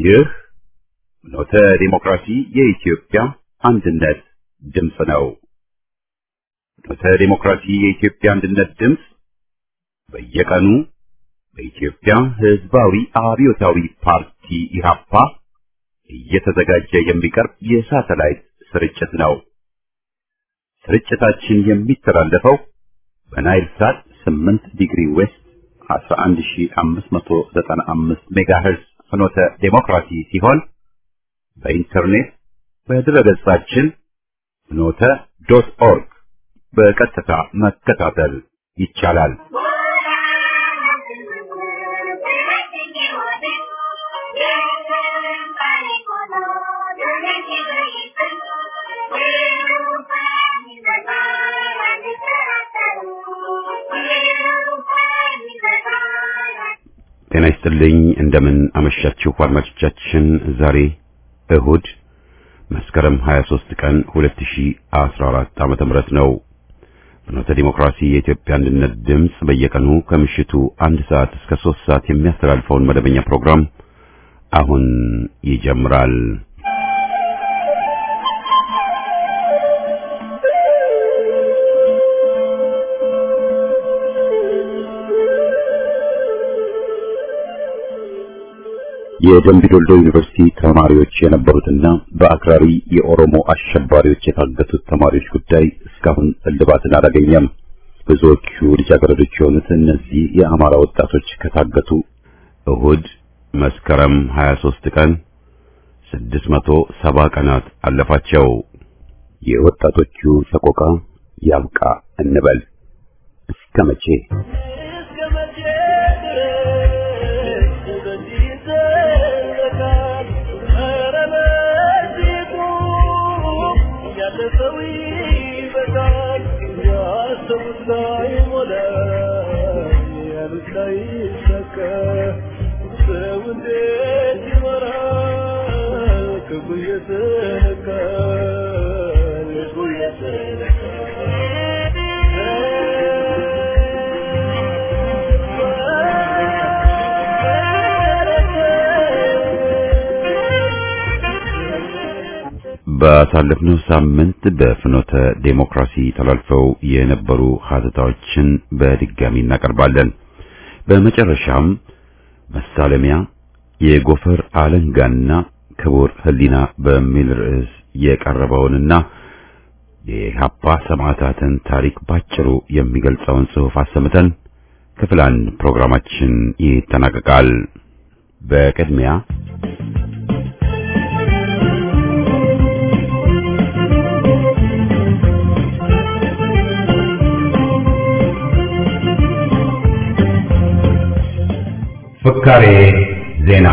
ይህ ኖተ ዲሞክራሲ የኢትዮጵያ አንድነት ድምፅ ነው። ኖተ ዲሞክራሲ የኢትዮጵያ አንድነት ድምፅ በየቀኑ በኢትዮጵያ ሕዝባዊ አብዮታዊ ፓርቲ ኢህአፓ እየተዘጋጀ የሚቀርብ የሳተላይት ስርጭት ነው። ስርጭታችን የሚተላለፈው በናይል ሳት 8 ዲግሪ ዌስት 11595 ሜጋሄርዝ ፍኖተ ዴሞክራሲ ሲሆን በኢንተርኔት በድረገጻችን ፍኖተ ዶት ኦርግ በቀጥታ መከታተል ይቻላል። ጤና ይስጥልኝ። እንደምን አመሻችሁ አድማጮቻችን። ዛሬ እሁድ መስከረም 23 ቀን 2014 ዓመተ ምህረት ነው። ፍኖተ ዲሞክራሲ የኢትዮጵያ አንድነት ድምፅ በየቀኑ ከምሽቱ አንድ ሰዓት እስከ 3 ሰዓት የሚያስተላልፈውን መደበኛ ፕሮግራም አሁን ይጀምራል። የደምቢ ዶልዶ ዩኒቨርሲቲ ተማሪዎች የነበሩትና በአክራሪ የኦሮሞ አሸባሪዎች የታገቱት ተማሪዎች ጉዳይ እስካሁን እልባትን አላገኘም። ብዙዎቹ ልጃገረዶች የሆኑት እነዚህ የአማራ ወጣቶች ከታገቱ እሁድ መስከረም 23 ቀን 670 ቀናት አለፋቸው። የወጣቶቹ ሰቆቃ ያብቃ እንበል። እስከ መቼ? ባሳለፍነው ሳምንት በፍኖተ ዴሞክራሲ ተላልፈው የነበሩ ሀተታዎችን በድጋሚ እናቀርባለን። በመጨረሻም መሳለሚያ የጎፈር አለንጋና ክቡር ሕሊና በሚል ርዕስ የቀረበውንና የኢህአፓ ሰማዕታትን ታሪክ ባጭሩ የሚገልጸውን ጽሑፍ አሰምተን ክፍል አንድ ፕሮግራማችን ይጠናቀቃል። በቅድሚያ ፍካሬ ዜና።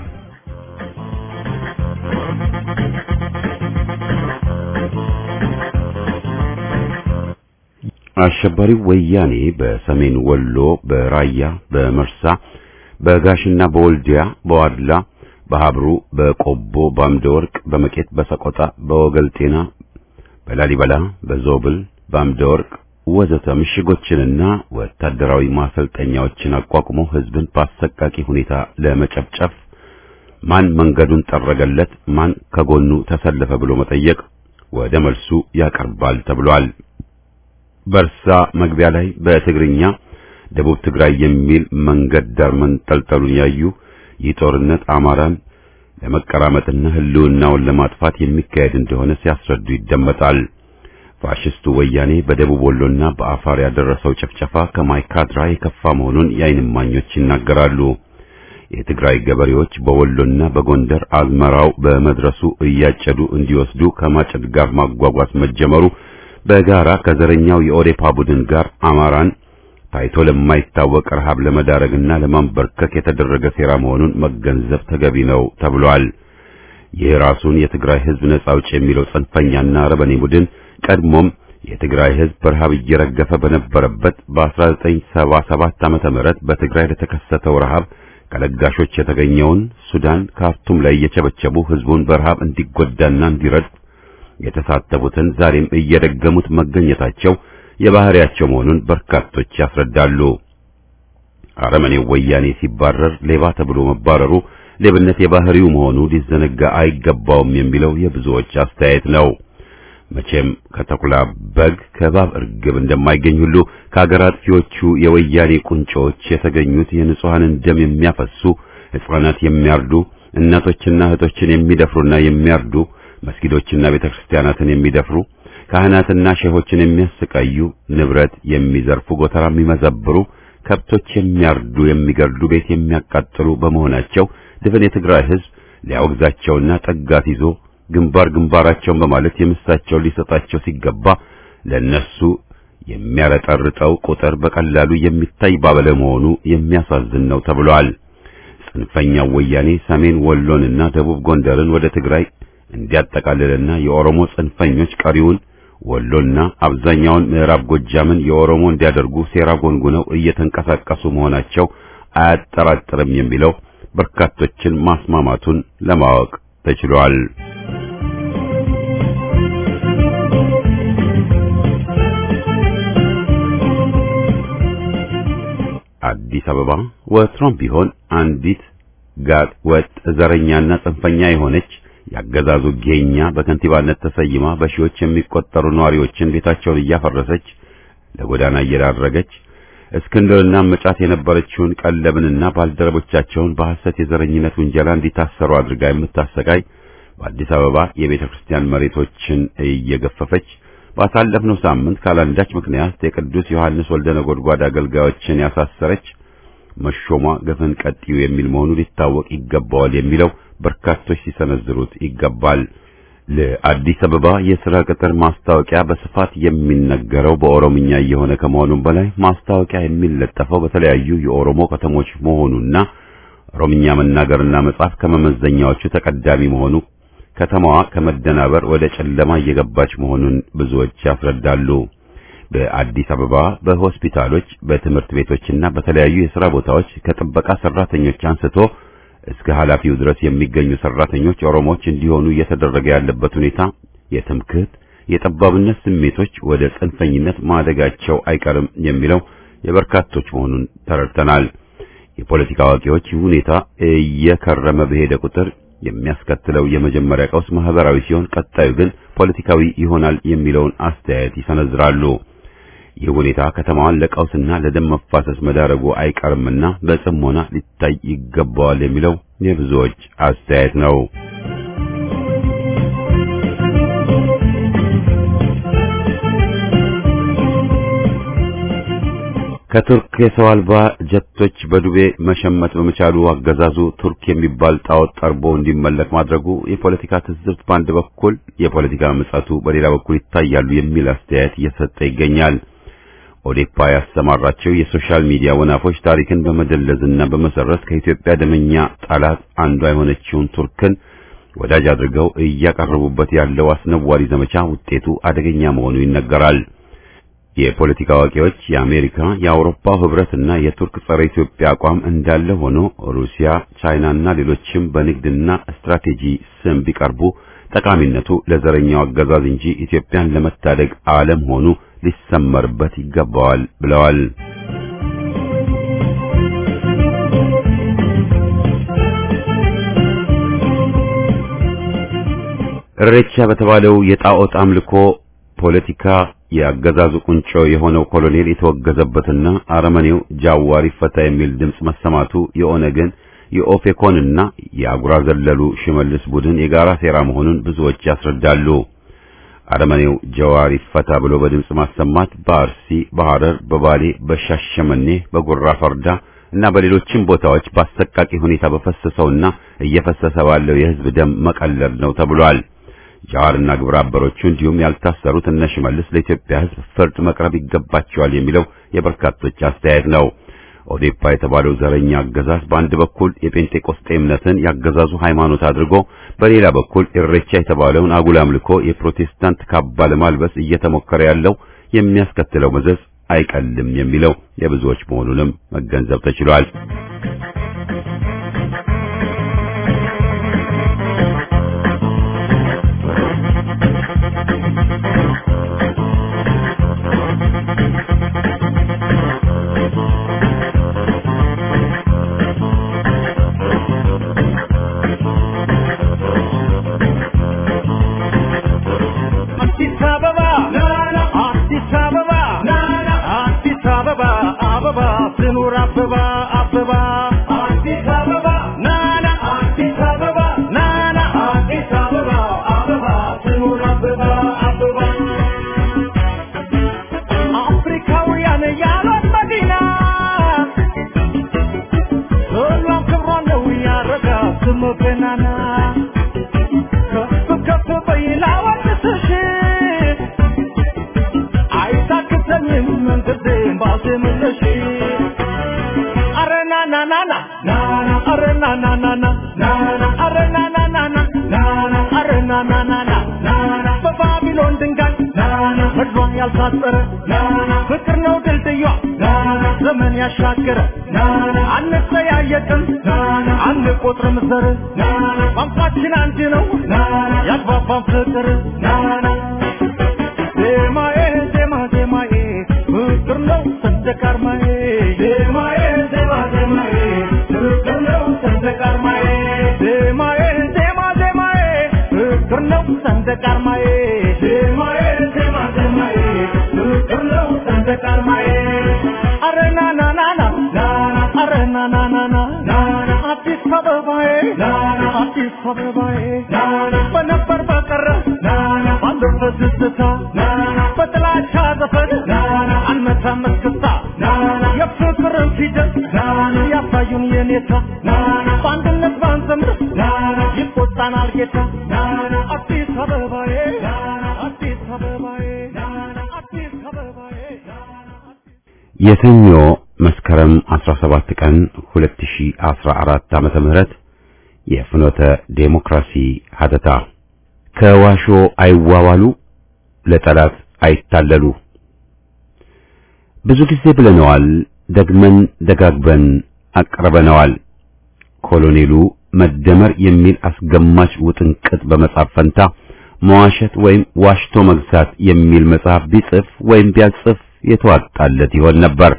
አሸባሪው ወያኔ በሰሜን ወሎ፣ በራያ፣ በመርሳ፣ በጋሽና በወልዲያ፣ በዋድላ፣ በሀብሩ፣ በቆቦ፣ በአምደ ወርቅ፣ በመቄት፣ በሰቆጣ፣ በወገልጤና፣ በላሊበላ፣ በዞብል፣ በአምደ ወርቅ ወዘተ ምሽጎችንና ወታደራዊ ማሰልጠኛዎችን አቋቁሞ ህዝብን በአሰቃቂ ሁኔታ ለመጨፍጨፍ ማን መንገዱን ጠረገለት፣ ማን ከጎኑ ተሰለፈ ብሎ መጠየቅ ወደ መልሱ ያቀርባል ተብሏል። በርሳ መግቢያ ላይ በትግርኛ ደቡብ ትግራይ የሚል መንገድ ዳር መንጠልጠሉን ያዩ ይህ ጦርነት አማራን ለመቀራመጥና ህልውናውን ለማጥፋት የሚካሄድ እንደሆነ ሲያስረዱ ይደመጣል። ፋሽስቱ ወያኔ በደቡብ ወሎና በአፋር ያደረሰው ጭፍጨፋ ከማይካድራ የከፋ መሆኑን የዓይን እማኞች ይናገራሉ። የትግራይ ገበሬዎች በወሎና በጎንደር አዝመራው በመድረሱ እያጨዱ እንዲወስዱ ከማጨድ ጋር ማጓጓዝ መጀመሩ በጋራ ከዘረኛው የኦዴፓ ቡድን ጋር አማራን ታይቶ ለማይታወቅ ረሃብ ለመዳረግና ለማንበርከክ የተደረገ ሴራ መሆኑን መገንዘብ ተገቢ ነው ተብሏል። ይህ ራሱን የትግራይ ህዝብ ነጻ አውጪ የሚለው ጽንፈኛና ረበኔ ቡድን ቀድሞም የትግራይ ህዝብ በረሃብ እየረገፈ በነበረበት በ1977 ዓመተ ምህረት በትግራይ ለተከሰተው ረሃብ ከለጋሾች የተገኘውን ሱዳን ካርቱም ላይ እየቸበቸቡ ህዝቡን በረሃብ እንዲጎዳና እንዲረድ የተሳተፉትን ዛሬም እየደገሙት መገኘታቸው የባህሪያቸው መሆኑን በርካቶች ያስረዳሉ። አረመኔው ወያኔ ሲባረር ሌባ ተብሎ መባረሩ ሌብነት የባህሪው መሆኑ ሊዘነጋ አይገባውም የሚለው የብዙዎች አስተያየት ነው። መቼም ከተኩላ በግ ከእባብ እርግብ እንደማይገኝ ሁሉ ከአገር አጥፊዎቹ የወያኔ ቁንጮዎች የተገኙት የንጹሐንን ደም የሚያፈሱ ሕፃናት የሚያርዱ እናቶችና እህቶችን የሚደፍሩና የሚያርዱ መስጊዶችና ቤተክርስቲያናትን የሚደፍሩ ካህናትና ሼሆችን የሚያሰቃዩ ንብረት የሚዘርፉ ጎተራ የሚመዘብሩ ከብቶች የሚያርዱ የሚገድሉ ቤት የሚያቃጥሉ በመሆናቸው ድፍን የትግራይ ሕዝብ ሊያወግዛቸውና ጠጋት ይዞ ግንባር ግንባራቸውን በማለት የምሳቸውን ሊሰጣቸው ሲገባ ለነሱ የሚያረጠርጠው ቁጥር በቀላሉ የሚታይ ባለመሆኑ የሚያሳዝን ነው ተብሏል። ጽንፈኛው ወያኔ ሰሜን ወሎንና ደቡብ ጎንደርን ወደ ትግራይ እንዲያጠቃልልና የኦሮሞ ጽንፈኞች ቀሪውን ወሎና አብዛኛውን ምዕራብ ጎጃምን የኦሮሞ እንዲያደርጉ ሴራ ጎንጉነው እየተንቀሳቀሱ መሆናቸው አያጠራጥርም የሚለው በርካቶችን ማስማማቱን ለማወቅ ተችሏል። አዲስ አበባ ወትሮም ቢሆን አንዲት ጋጥ ወጥ ዘረኛና ጽንፈኛ የሆነች ያገዛዙ ጌኛ በከንቲባነት ተሰይማ በሺዎች የሚቆጠሩ ነዋሪዎችን ቤታቸውን እያፈረሰች ለጎዳና እየዳረገች እስክንድርና መጫት የነበረችውን ቀለብንና ባልደረቦቻቸውን በሐሰት የዘረኝነት ውንጀላ እንዲታሰሩ አድርጋ የምታሰቃይ በአዲስ አበባ የቤተ ክርስቲያን መሬቶችን እየገፈፈች ባሳለፍነው ሳምንት ካላንዳች ምክንያት የቅዱስ ዮሐንስ ወልደ ነጎድጓድ አገልጋዮችን ያሳሰረች መሾሟ ገፈን ቀጥዩ የሚል መሆኑ ሊታወቅ ይገባዋል የሚለው በርካቶች ሲሰነዝሩት ይገባል። ለአዲስ አበባ የሥራ ቅጥር ማስታወቂያ በስፋት የሚነገረው በኦሮምኛ እየሆነ ከመሆኑም በላይ ማስታወቂያ የሚለጠፈው በተለያዩ የኦሮሞ ከተሞች መሆኑና ኦሮምኛ መናገርና መጻፍ ከመመዘኛዎቹ ተቀዳሚ መሆኑ ከተማዋ ከመደናበር ወደ ጨለማ እየገባች መሆኑን ብዙዎች ያስረዳሉ። በአዲስ አበባ በሆስፒታሎች፣ በትምህርት ቤቶችና በተለያዩ የሥራ ቦታዎች ከጥበቃ ሰራተኞች አንስቶ እስከ ኃላፊው ድረስ የሚገኙ ሰራተኞች ኦሮሞዎች እንዲሆኑ እየተደረገ ያለበት ሁኔታ የትምክህት የጠባብነት ስሜቶች ወደ ጽንፈኝነት ማደጋቸው አይቀርም የሚለው የበርካቶች መሆኑን ተረድተናል። የፖለቲካ አዋቂዎች ይህ ሁኔታ እየከረመ በሄደ ቁጥር የሚያስከትለው የመጀመሪያ ቀውስ ማህበራዊ ሲሆን ቀጣዩ ግን ፖለቲካዊ ይሆናል የሚለውን አስተያየት ይሰነዝራሉ። ይህ ሁኔታ ከተማዋን ለቀውስና ለደም መፋሰስ መዳረጉ አይቀርምና በጽሞና ሊታይ ይገባዋል የሚለው የብዙዎች አስተያየት ነው። ከቱርክ የሰው አልባ ጀቶች በዱቤ መሸመት በመቻሉ አገዛዙ ቱርክ የሚባል ጣዖት ጠርቦ እንዲመለክ ማድረጉ የፖለቲካ ትዝብት በአንድ በኩል የፖለቲካ ምጸቱ በሌላ በኩል ይታያሉ የሚል አስተያየት እየሰጠ ይገኛል። ኦዴፓ ያሰማራቸው የሶሻል ሚዲያ ወናፎች ታሪክን በመደለዝና በመሰረት ከኢትዮጵያ ደመኛ ጠላት አንዷ የሆነችውን ቱርክን ወዳጅ አድርገው እያቀረቡበት ያለው አስነዋሪ ዘመቻ ውጤቱ አደገኛ መሆኑ ይነገራል። የፖለቲካ አዋቂዎች የአሜሪካ የአውሮፓ ህብረትና የቱርክ ጸረ ኢትዮጵያ አቋም እንዳለ ሆኖ ሩሲያ፣ ቻይናና ሌሎችም በንግድና ስትራቴጂ ስም ቢቀርቡ ጠቃሚነቱ ለዘረኛው አገዛዝ እንጂ ኢትዮጵያን ለመታደግ አለመሆኑ ሊሰመርበት ይገባዋል ብለዋል። እሬቻ በተባለው የጣዖት አምልኮ ፖለቲካ የአገዛዙ ቁንጮ የሆነው ኮሎኔል የተወገዘበትና አረመኔው ጃዋር ይፈታ የሚል ድምፅ መሰማቱ የኦነግን የኦፌኮንና የአጉራ ዘለሉ ሽመልስ ቡድን የጋራ ሴራ መሆኑን ብዙዎች ያስረዳሉ። አረመኔው ጃዋር ይፈታ ብሎ በድምፅ ማሰማት በአርሲ፣ በሐረር፣ በባሌ፣ በሻሸመኔ፣ በጉራ ፈርዳ እና በሌሎችም ቦታዎች በአሰቃቂ ሁኔታ በፈሰሰውና እየፈሰሰ ባለው የህዝብ ደም መቀለድ ነው ተብሏል። ጃዋርና ግብረ አበሮቹ እንዲሁም ያልታሰሩት እነ ሽመልስ ለኢትዮጵያ ህዝብ ፍርድ መቅረብ ይገባቸዋል የሚለው የበርካቶች አስተያየት ነው። ኦዴፓ የተባለው ዘረኛ አገዛዝ በአንድ በኩል የጴንጤቆስጤ እምነትን ያገዛዙ ሃይማኖት አድርጎ በሌላ በኩል ኢሬቻ የተባለውን አጉል አምልኮ የፕሮቴስታንት ካባ ለማልበስ እየተሞከረ ያለው የሚያስከትለው መዘዝ አይቀልም የሚለው የብዙዎች መሆኑንም መገንዘብ ተችሏል። ራሴ መለሽ አረ ና ና ና ና ና ና አረ ና ና ና ና ና ና አረ ና ና ና ና ና ና አረ ና ና ና ና ና ና በባቢሎን ድንጋይ ና ና ምድሯን ያልታጠረ ና ና ፍቅር ነው ድልድዩ ና ና ዘመን ያሻገረ ና ና አንጠያየቅም ና ና አንቆጥርም ዘር ና ና ቋንቋችን አንድ ነው ና ና ያግባባን ፍቅር ና ና ዜማዬ ዜማ ዜማዬ ፍቅር ነው ሰንደቅ ዓርማዬ ዜማዬ ዜማ ዜማዬ ፍቅር ነው ሰንደቅ ዓርማዬ ዜማዬ ዜማ ዜማዬ ፍቅር ነው ሰንደቅ ዓርማዬ ዜማዬ ዜማ ዜማዬ ፍቅር ነው ሰንደቅ ዓርማዬ አረ ና ና ና ና ና ና አረ ና ና ና ና ና ና አዲስ አበባዬ ና ና አዲስ አበባዬ ና ና በነበር በቀረ ና ና ባለፈ ትዝታ ና ና በጥላቻ ዘፈን ና ና አንመታም እስክስታ ና ና የፍቅርን ፊደል ና ና ያሳዩን የኔታ ና ና በአንድነት ባንዘምር ና ና ይቆጣናል ጌታ ና ና አዲስ አበባዬ ና ና አዲስ አበባዬ ና ና አዲስ አበባዬ ና ና የሰኞ መስከረም 17 ቀን 2014 ዓመተ ምህረት የፍኖተ ዴሞክራሲ ሀተታ ከዋሾ አይዋዋሉ ለጠላት አይታለሉ። ብዙ ጊዜ ብለነዋል፣ ደግመን ደጋግበን አቅርበነዋል። ኮሎኔሉ መደመር የሚል አስገማች ውጥንቅጥ በመጻፍ ፈንታ መዋሸት ወይም ዋሽቶ መግዛት የሚል መጽሐፍ ቢጽፍ ወይም ቢያጽፍ የተዋጣለት ይሆን ነበር።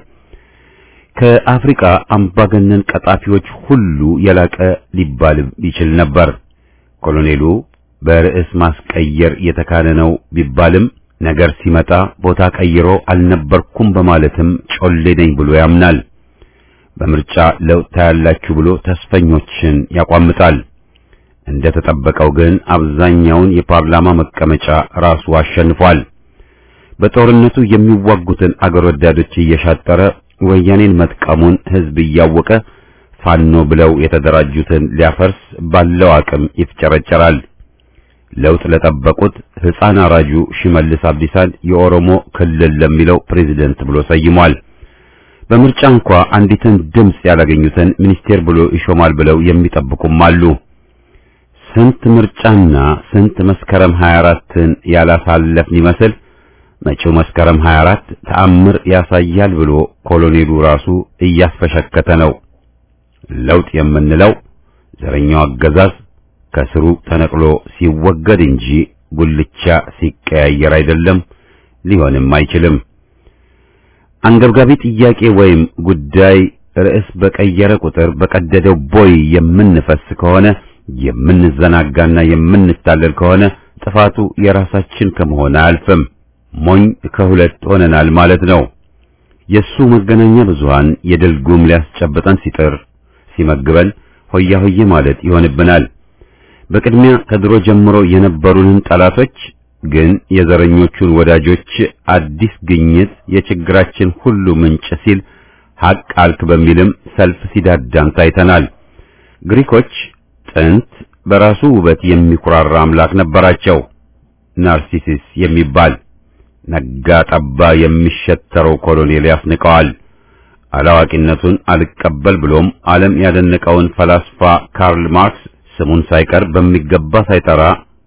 ከአፍሪካ አምባገነን ቀጣፊዎች ሁሉ የላቀ ሊባል ይችል ነበር። ኮሎኔሉ በርዕስ ማስቀየር የተካነ ነው ቢባልም ነገር ሲመጣ ቦታ ቀይሮ አልነበርኩም በማለትም ጮሌ ነኝ ብሎ ያምናል። በምርጫ ለውጥ ታያላችሁ ብሎ ተስፈኞችን ያቋምጣል። እንደ ተጠበቀው ግን አብዛኛውን የፓርላማ መቀመጫ ራሱ አሸንፏል። በጦርነቱ የሚዋጉትን አገር ወዳዶች እየሻጠረ ወያኔን መጥቀሙን ሕዝብ እያወቀ ፋኖ ብለው የተደራጁትን ሊያፈርስ ባለው አቅም ይፍጨረጨራል። ለውጥ ለጠበቁት ሕፃን አራጁ ሽመልስ አብዲሳን የኦሮሞ ክልል ለሚለው ፕሬዝደንት ብሎ ሰይሟል። በምርጫ እንኳ አንዲትን ድምፅ ያላገኙትን ሚኒስቴር ብሎ ይሾማል ብለው የሚጠብቁም አሉ። ስንት ምርጫና ስንት መስከረም 24ን ያላሳለፍን ይመስል መጪው መስከረም 24 ተአምር ያሳያል ብሎ ኮሎኔሉ ራሱ እያስፈሸከተ ነው። ለውጥ የምንለው ዘረኛው አገዛዝ ከስሩ ተነቅሎ ሲወገድ እንጂ ጉልቻ ሲቀያየር አይደለም፣ ሊሆንም አይችልም። አንገብጋቢ ጥያቄ ወይም ጉዳይ ርዕስ በቀየረ ቁጥር በቀደደው ቦይ የምንፈስ ከሆነ የምንዘናጋና የምንታለል ከሆነ ጥፋቱ የራሳችን ከመሆን አያልፍም። ሞኝ ከሁለት ሆነናል ማለት ነው። የሱ መገናኛ ብዙሃን የድል ጉም ሊያስጨብጠን ሲጥር ሲመግበን ሆያ ሆዬ ማለት ይሆንብናል። በቅድሚያ ከድሮ ጀምሮ የነበሩንን ጠላቶች ግን የዘረኞቹን ወዳጆች አዲስ ግኝት የችግራችን ሁሉ ምንጭ ሲል ሐቅ አልክ በሚልም ሰልፍ ሲዳዳን ታይተናል። ግሪኮች ጥንት በራሱ ውበት የሚኩራራ አምላክ ነበራቸው፣ ናርሲሲስ የሚባል ነጋ ጠባ የሚሸተረው ኮሎኔል ያስንቀዋል። አላዋቂነቱን አልቀበል ብሎም ዓለም ያደነቀውን ፈላስፋ ካርል ማርክስ ስሙን ሳይቀር በሚገባ ሳይጠራ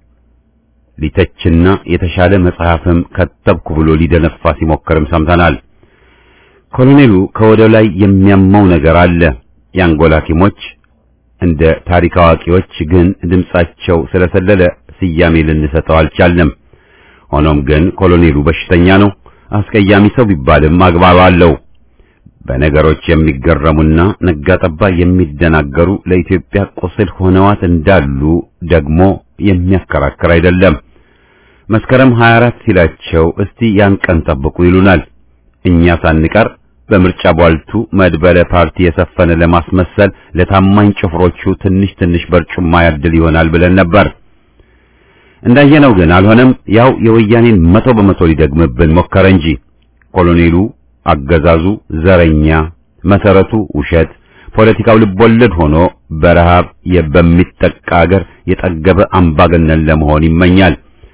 ሊተችና የተሻለ መጽሐፍም ከተብኩ ብሎ ሊደነፋ ሲሞክርም ሰምተናል። ኮሎኔሉ ከወደ ላይ የሚያመው ነገር አለ። የአንጎላ ሐኪሞች እንደ ታሪክ አዋቂዎች ግን ድምጻቸው ስለሰለለ ስያሜ ልንሰጠው አልቻልንም። ሆኖም ግን ኮሎኔሉ በሽተኛ ነው። አስቀያሚ ሰው ቢባልም አግባብ አለው። በነገሮች የሚገረሙና ነጋጠባ የሚደናገሩ ለኢትዮጵያ ቁስል ሆነዋት እንዳሉ ደግሞ የሚያከራክር አይደለም። መስከረም 24 ሲላቸው እስቲ ያን ቀን ጠብቁ ይሉናል። እኛ ሳንቀር በምርጫ ቧልቱ መድበለ ፓርቲ የሰፈነ ለማስመሰል ለታማኝ ጭፍሮቹ ትንሽ ትንሽ በርጩማ ያድል ይሆናል ብለን ነበር። እንዳየነው ግን አልሆነም። ያው የወያኔን መቶ በመቶ ሊደግምብን ሞከረ እንጂ ኮሎኔሉ አገዛዙ ዘረኛ፣ መሰረቱ ውሸት፣ ፖለቲካው ልቦለድ ሆኖ በረሃብ በሚጠቃ አገር የጠገበ አምባገነን ለመሆን ይመኛል።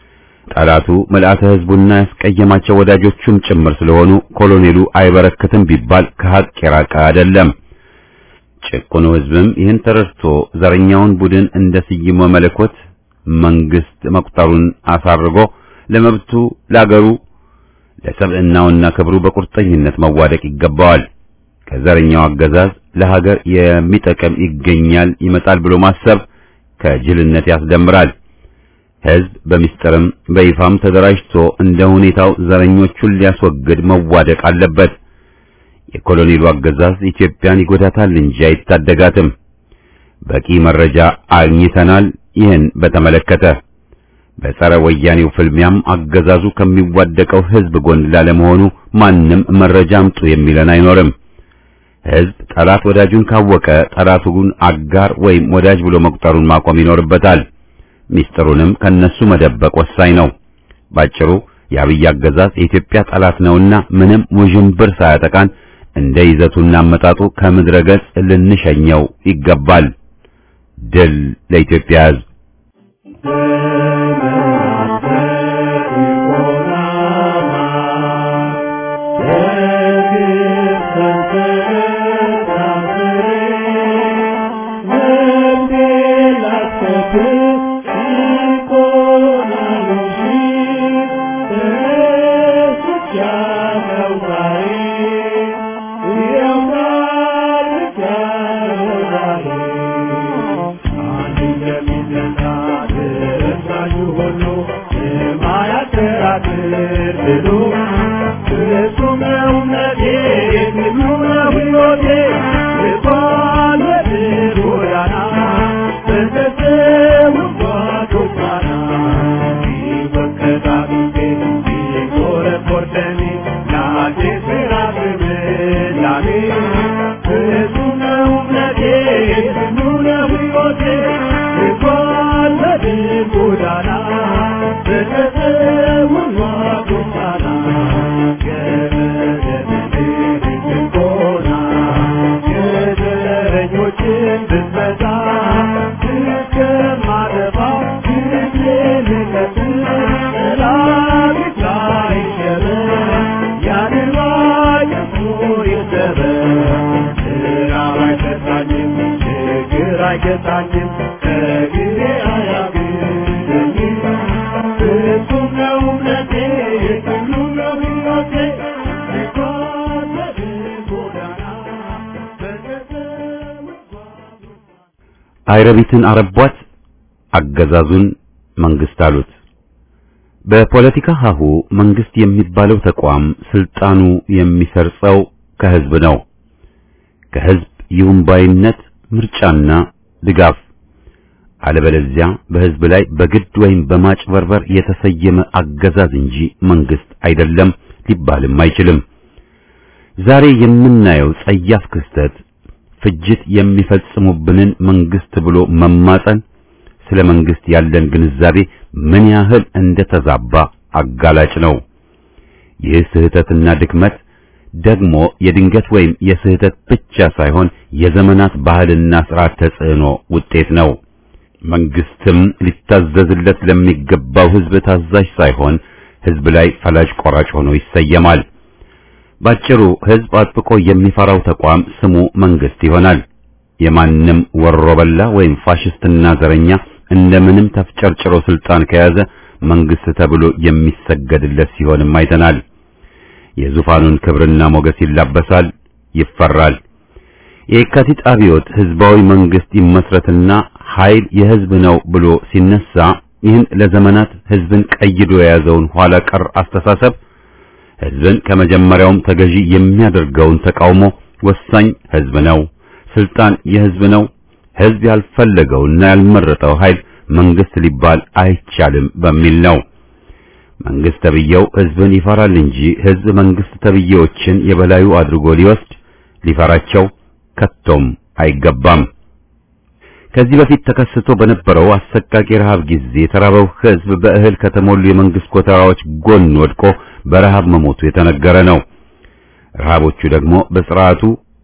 ጠላቱ ምልአተ ሕዝቡና ያስቀየማቸው ወዳጆቹም ጭምር ስለሆኑ ኮሎኔሉ አይበረክትም ቢባል ከሀቅ የራቀ አይደለም። ጭቁኑ ሕዝብም ይህን ተረድቶ ዘረኛውን ቡድን እንደ ስይሞ መለኮት መንግስት መቁጠሩን አሳርጎ ለመብቱ ለአገሩ ለሰብዕናውና ክብሩ በቁርጠኝነት መዋደቅ ይገባዋል። ከዘረኛው አገዛዝ ለሀገር የሚጠቅም ይገኛል ይመጣል ብሎ ማሰብ ከጅልነት ያስደምራል። ሕዝብ በሚስጥርም በይፋም ተደራጅቶ እንደ ሁኔታው ዘረኞቹን ሊያስወግድ መዋደቅ አለበት። የኮሎኔሉ አገዛዝ ኢትዮጵያን ይጎዳታል እንጂ አይታደጋትም። በቂ መረጃ አግኝተናል። ይህን በተመለከተ በጸረ ወያኔው ፍልሚያም አገዛዙ ከሚዋደቀው ሕዝብ ጎን ላለመሆኑ ማንም መረጃ አምጡ የሚለን አይኖርም። ሕዝብ ጠላት ወዳጁን ካወቀ ጠላቱን አጋር ወይም ወዳጅ ብሎ መቁጠሩን ማቆም ይኖርበታል። ሚስጥሩንም ከነሱ መደበቅ ወሳኝ ነው። ባጭሩ የአብይ አገዛዝ የኢትዮጵያ ጠላት ነውና ምንም ውዥንብር ሳያጠቃን እንደ ይዘቱና አመጣጡ ከምድረ ገጽ ልንሸኘው ይገባል። ድል ለኢትዮጵያ ሕዝብ። አይረቢትን አረቧት፣ አገዛዙን መንግስት አሉት። በፖለቲካ ሀሁ መንግስት የሚባለው ተቋም ስልጣኑ የሚሰርጸው ከህዝብ ነው። ከህዝብ ይሁንባይነት ምርጫና ድጋፍ፣ አለበለዚያ በህዝብ ላይ በግድ ወይም በማጭበርበር የተሰየመ አገዛዝ እንጂ መንግስት አይደለም ሊባልም አይችልም። ዛሬ የምናየው ጸያፍ ክስተት ፍጅት የሚፈጽሙብንን መንግስት ብሎ መማጸን ስለ መንግስት ያለን ግንዛቤ ምን ያህል እንደተዛባ አጋላጭ ነው። ይህ ስህተትና ድክመት ደግሞ የድንገት ወይም የስህተት ብቻ ሳይሆን የዘመናት ባህልና ስርዓት ተጽዕኖ ውጤት ነው። መንግስትም ሊታዘዝለት ለሚገባው ህዝብ ታዛዥ ሳይሆን ህዝብ ላይ ፈላጭ ቆራጭ ሆኖ ይሰየማል። ባጭሩ ህዝብ አጥብቆ የሚፈራው ተቋም ስሙ መንግስት ይሆናል። የማንም ወሮበላ ወይም ፋሽስትና ዘረኛ እንደምንም ተፍጨርጭሮ ስልጣን ከያዘ መንግስት ተብሎ የሚሰገድለት ሲሆንም አይተናል። የዙፋኑን ክብርና ሞገስ ይላበሳል፣ ይፈራል። የካቲት አብዮት ህዝባዊ መንግስት ይመስረትና ኃይል የህዝብ ነው ብሎ ሲነሳ ይህን ለዘመናት ህዝብን ቀይዶ የያዘውን ኋላ ቀር አስተሳሰብ ህዝብን ከመጀመሪያውም ተገዢ የሚያደርገውን ተቃውሞ ወሳኝ ህዝብ ነው፣ ስልጣን የህዝብ ነው፣ ህዝብ ያልፈለገውና ያልመረጠው ኃይል መንግስት ሊባል አይቻልም በሚል ነው። መንግስት ተብዬው ህዝብን ይፈራል እንጂ ህዝብ መንግስት ተብዬዎችን የበላዩ አድርጎ ሊወስድ ሊፈራቸው ከቶም አይገባም። ከዚህ በፊት ተከስቶ በነበረው አሰቃቂ ረሃብ ጊዜ የተራበው ህዝብ በእህል ከተሞሉ የመንግስት ኮተራዎች ጎን ወድቆ በረሃብ መሞቱ የተነገረ ነው። ረሃቦቹ ደግሞ በስርዓቱ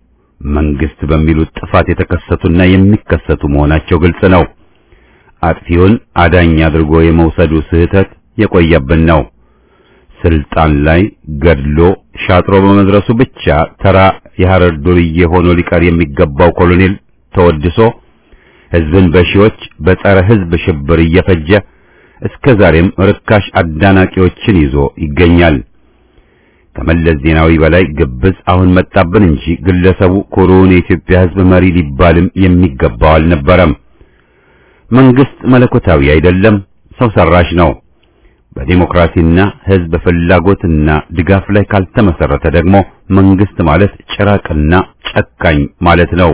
መንግስት በሚሉት ጥፋት የተከሰቱና የሚከሰቱ መሆናቸው ግልጽ ነው። አጥፊውን አዳኝ አድርጎ የመውሰዱ ስህተት የቆየብን ነው። ስልጣን ላይ ገድሎ ሻጥሮ በመድረሱ ብቻ ተራ የሐረር ዱርዬ ሆኖ ሊቀር የሚገባው ኮሎኔል ተወድሶ ሕዝብን በሺዎች በጸረ ሕዝብ ሽብር እየፈጀ እስከ ዛሬም ርካሽ አዳናቂዎችን ይዞ ይገኛል። ከመለስ ዜናዊ በላይ ግብዝ አሁን መጣብን እንጂ ግለሰቡ ኩሩውን የኢትዮጵያ ሕዝብ መሪ ሊባልም የሚገባው አልነበረም። መንግስት መለኮታዊ አይደለም፣ ሰው ሰራሽ ነው። በዲሞክራሲና ሕዝብ ፍላጎትና ድጋፍ ላይ ካልተመሰረተ ደግሞ መንግስት ማለት ጭራቅና ጨካኝ ማለት ነው።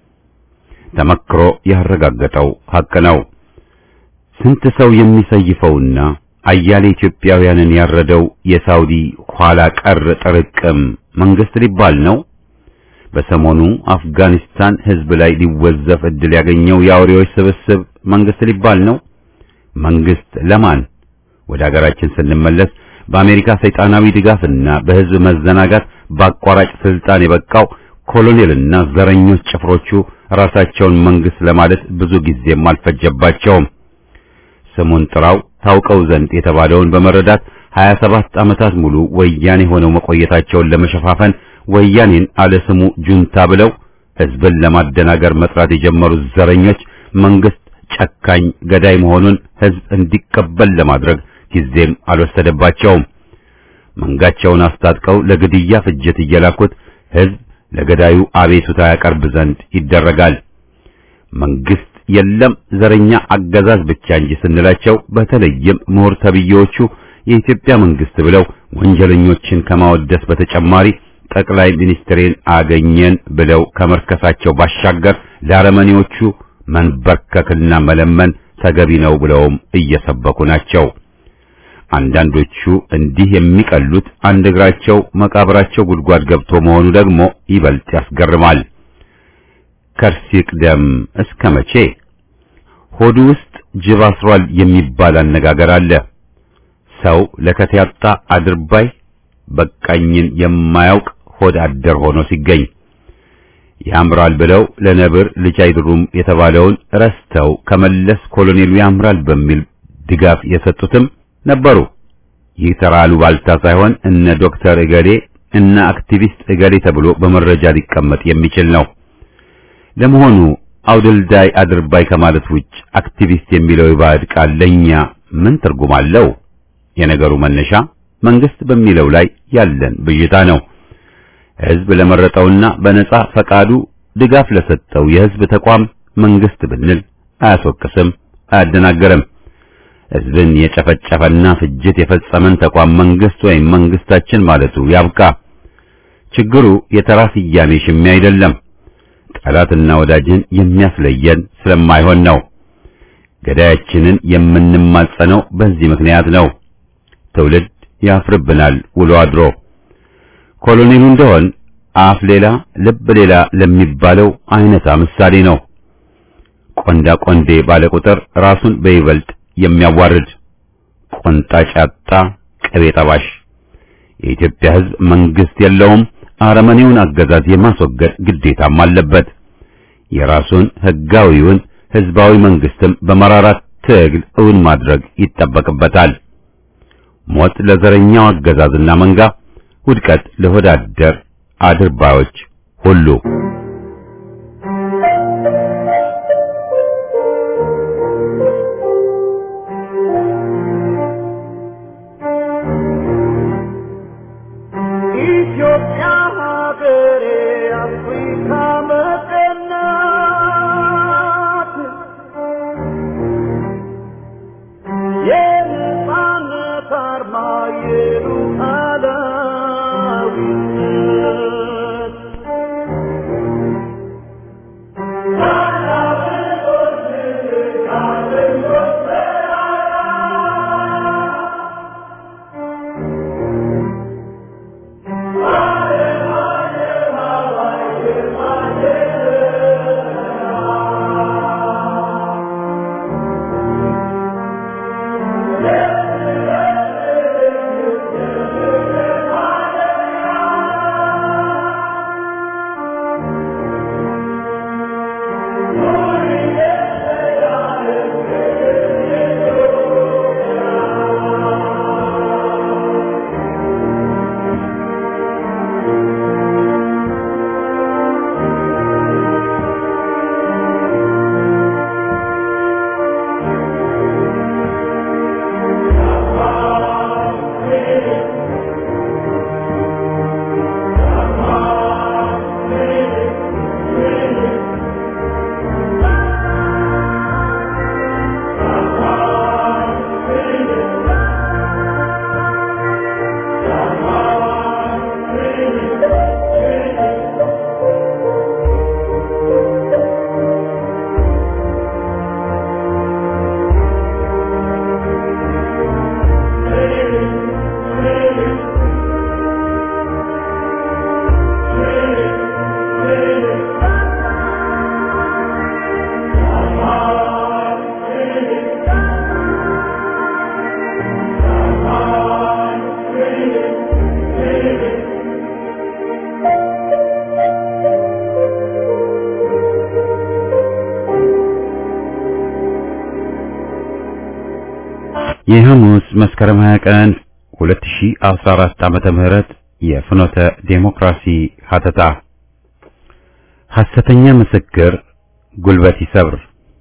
ተመክሮ ያረጋገጠው ሐቅ ነው። ስንት ሰው የሚሰይፈውና አያሌ ኢትዮጵያውያንን ያረደው የሳውዲ ኋላ ቀር ጥርቅም መንግስት ሊባል ነው። በሰሞኑ አፍጋኒስታን ህዝብ ላይ ሊወዘፍ እድል ያገኘው የአውሬዎች ስብስብ መንግስት ሊባል ነው። መንግስት ለማን? ወደ ሀገራችን ስንመለስ በአሜሪካ ሰይጣናዊ ድጋፍና በህዝብ መዘናጋት በአቋራጭ ስልጣን የበቃው ኮሎኔልና ዘረኞች ጭፍሮቹ ራሳቸውን መንግስት ለማለት ብዙ ጊዜም አልፈጀባቸውም። ስሙን ጥራው ታውቀው ዘንድ የተባለውን በመረዳት 27 ዓመታት ሙሉ ወያኔ ሆነው መቆየታቸውን ለመሸፋፈን ወያኔን አለ ስሙ ጁንታ ብለው ህዝብን ለማደናገር መጥራት የጀመሩት ዘረኞች መንግስት ጨካኝ ገዳይ መሆኑን ህዝብ እንዲቀበል ለማድረግ ጊዜም አልወሰደባቸውም። መንጋቸውን አስታጥቀው ለግድያ ፍጅት እየላኩት ህዝብ ለገዳዩ አቤቱታ ያቀርብ ዘንድ ይደረጋል። መንግስት የለም ዘረኛ አገዛዝ ብቻ እንጂ ስንላቸው በተለይም ምሁር ተብዬዎቹ የኢትዮጵያ መንግስት ብለው ወንጀለኞችን ከማወደስ በተጨማሪ ጠቅላይ ሚኒስትሬን አገኘን ብለው ከመርከሳቸው ባሻገር ለአረመኔዎቹ መንበርከክና መለመን ተገቢ ነው ብለውም እየሰበኩ ናቸው። አንዳንዶቹ እንዲህ የሚቀሉት አንድ እግራቸው መቃብራቸው ጉድጓድ ገብቶ መሆኑ ደግሞ ይበልጥ ያስገርማል። ከርስ ይቅደም እስከ መቼ? ሆዱ ውስጥ ጅብ አስሯል የሚባል አነጋገር አለ። ሰው ለከት ያጣ አድርባይ በቃኝን የማያውቅ ሆድ አደር ሆኖ ሲገኝ ያምራል ብለው ለነብር ልጅ አይድሩም የተባለውን ረስተው ከመለስ ኮሎኔሉ ያምራል በሚል ድጋፍ የሰጡትም ነበሩ። ይህ ተራ አሉባልታ ሳይሆን እነ ዶክተር እገሌ እና አክቲቪስት እገሌ ተብሎ በመረጃ ሊቀመጥ የሚችል ነው። ለመሆኑ አውደልዳይ አድርባይ ከማለት ውጭ አክቲቪስት የሚለው የባዕድ ቃል ለኛ ምን ትርጉም አለው? የነገሩ መነሻ መንግስት በሚለው ላይ ያለን ብዥታ ነው። ህዝብ ለመረጠውና በነጻ ፈቃዱ ድጋፍ ለሰጠው የህዝብ ተቋም መንግስት ብንል አያስወቅስም፣ አያደናገርም። ህዝብን የጨፈጨፈና ፍጅት የፈጸመን ተቋም መንግስት ወይም መንግስታችን ማለቱ ያብቃ። ችግሩ የተራ ስያሜ ሽሚያ አይደለም። ጠላትና ወዳጅን የሚያስለየን ስለማይሆን ነው። ገዳያችንን የምንማጸነው በዚህ ምክንያት ነው። ትውልድ ያፍርብናል ውሎ አድሮ። ኮሎኔሉ እንደሆን አፍ ሌላ ልብ ሌላ ለሚባለው አይነታ ምሳሌ ነው። ቆንዳ ቆንዴ ባለ ቁጥር ራሱን በይበልጥ የሚያዋርድ ቆንጣጭ ያጣ ቅቤ ጠባሽ። የኢትዮጵያ ህዝብ መንግስት የለውም። አረመኔውን አገዛዝ የማስወገድ ግዴታም አለበት። የራሱን ህጋዊውን ህዝባዊ መንግስትም በመራራት ትግል እውን ማድረግ ይጠበቅበታል። ሞት ለዘረኛው አገዛዝና መንጋ፣ ውድቀት ለሆዳደር አድርባዮች ሁሉ። ኢትዮጵያ ሀገሬ አፍሪካ መቀናት የነጻነት አርማ የሉዓላዊነት የሐሙስ መስከረም 20 ቀን 2014 ዓመተ ምህረት የፍኖተ ዴሞክራሲ ሀተታ ሐሰተኛ ምስክር ጉልበት ይሰብር።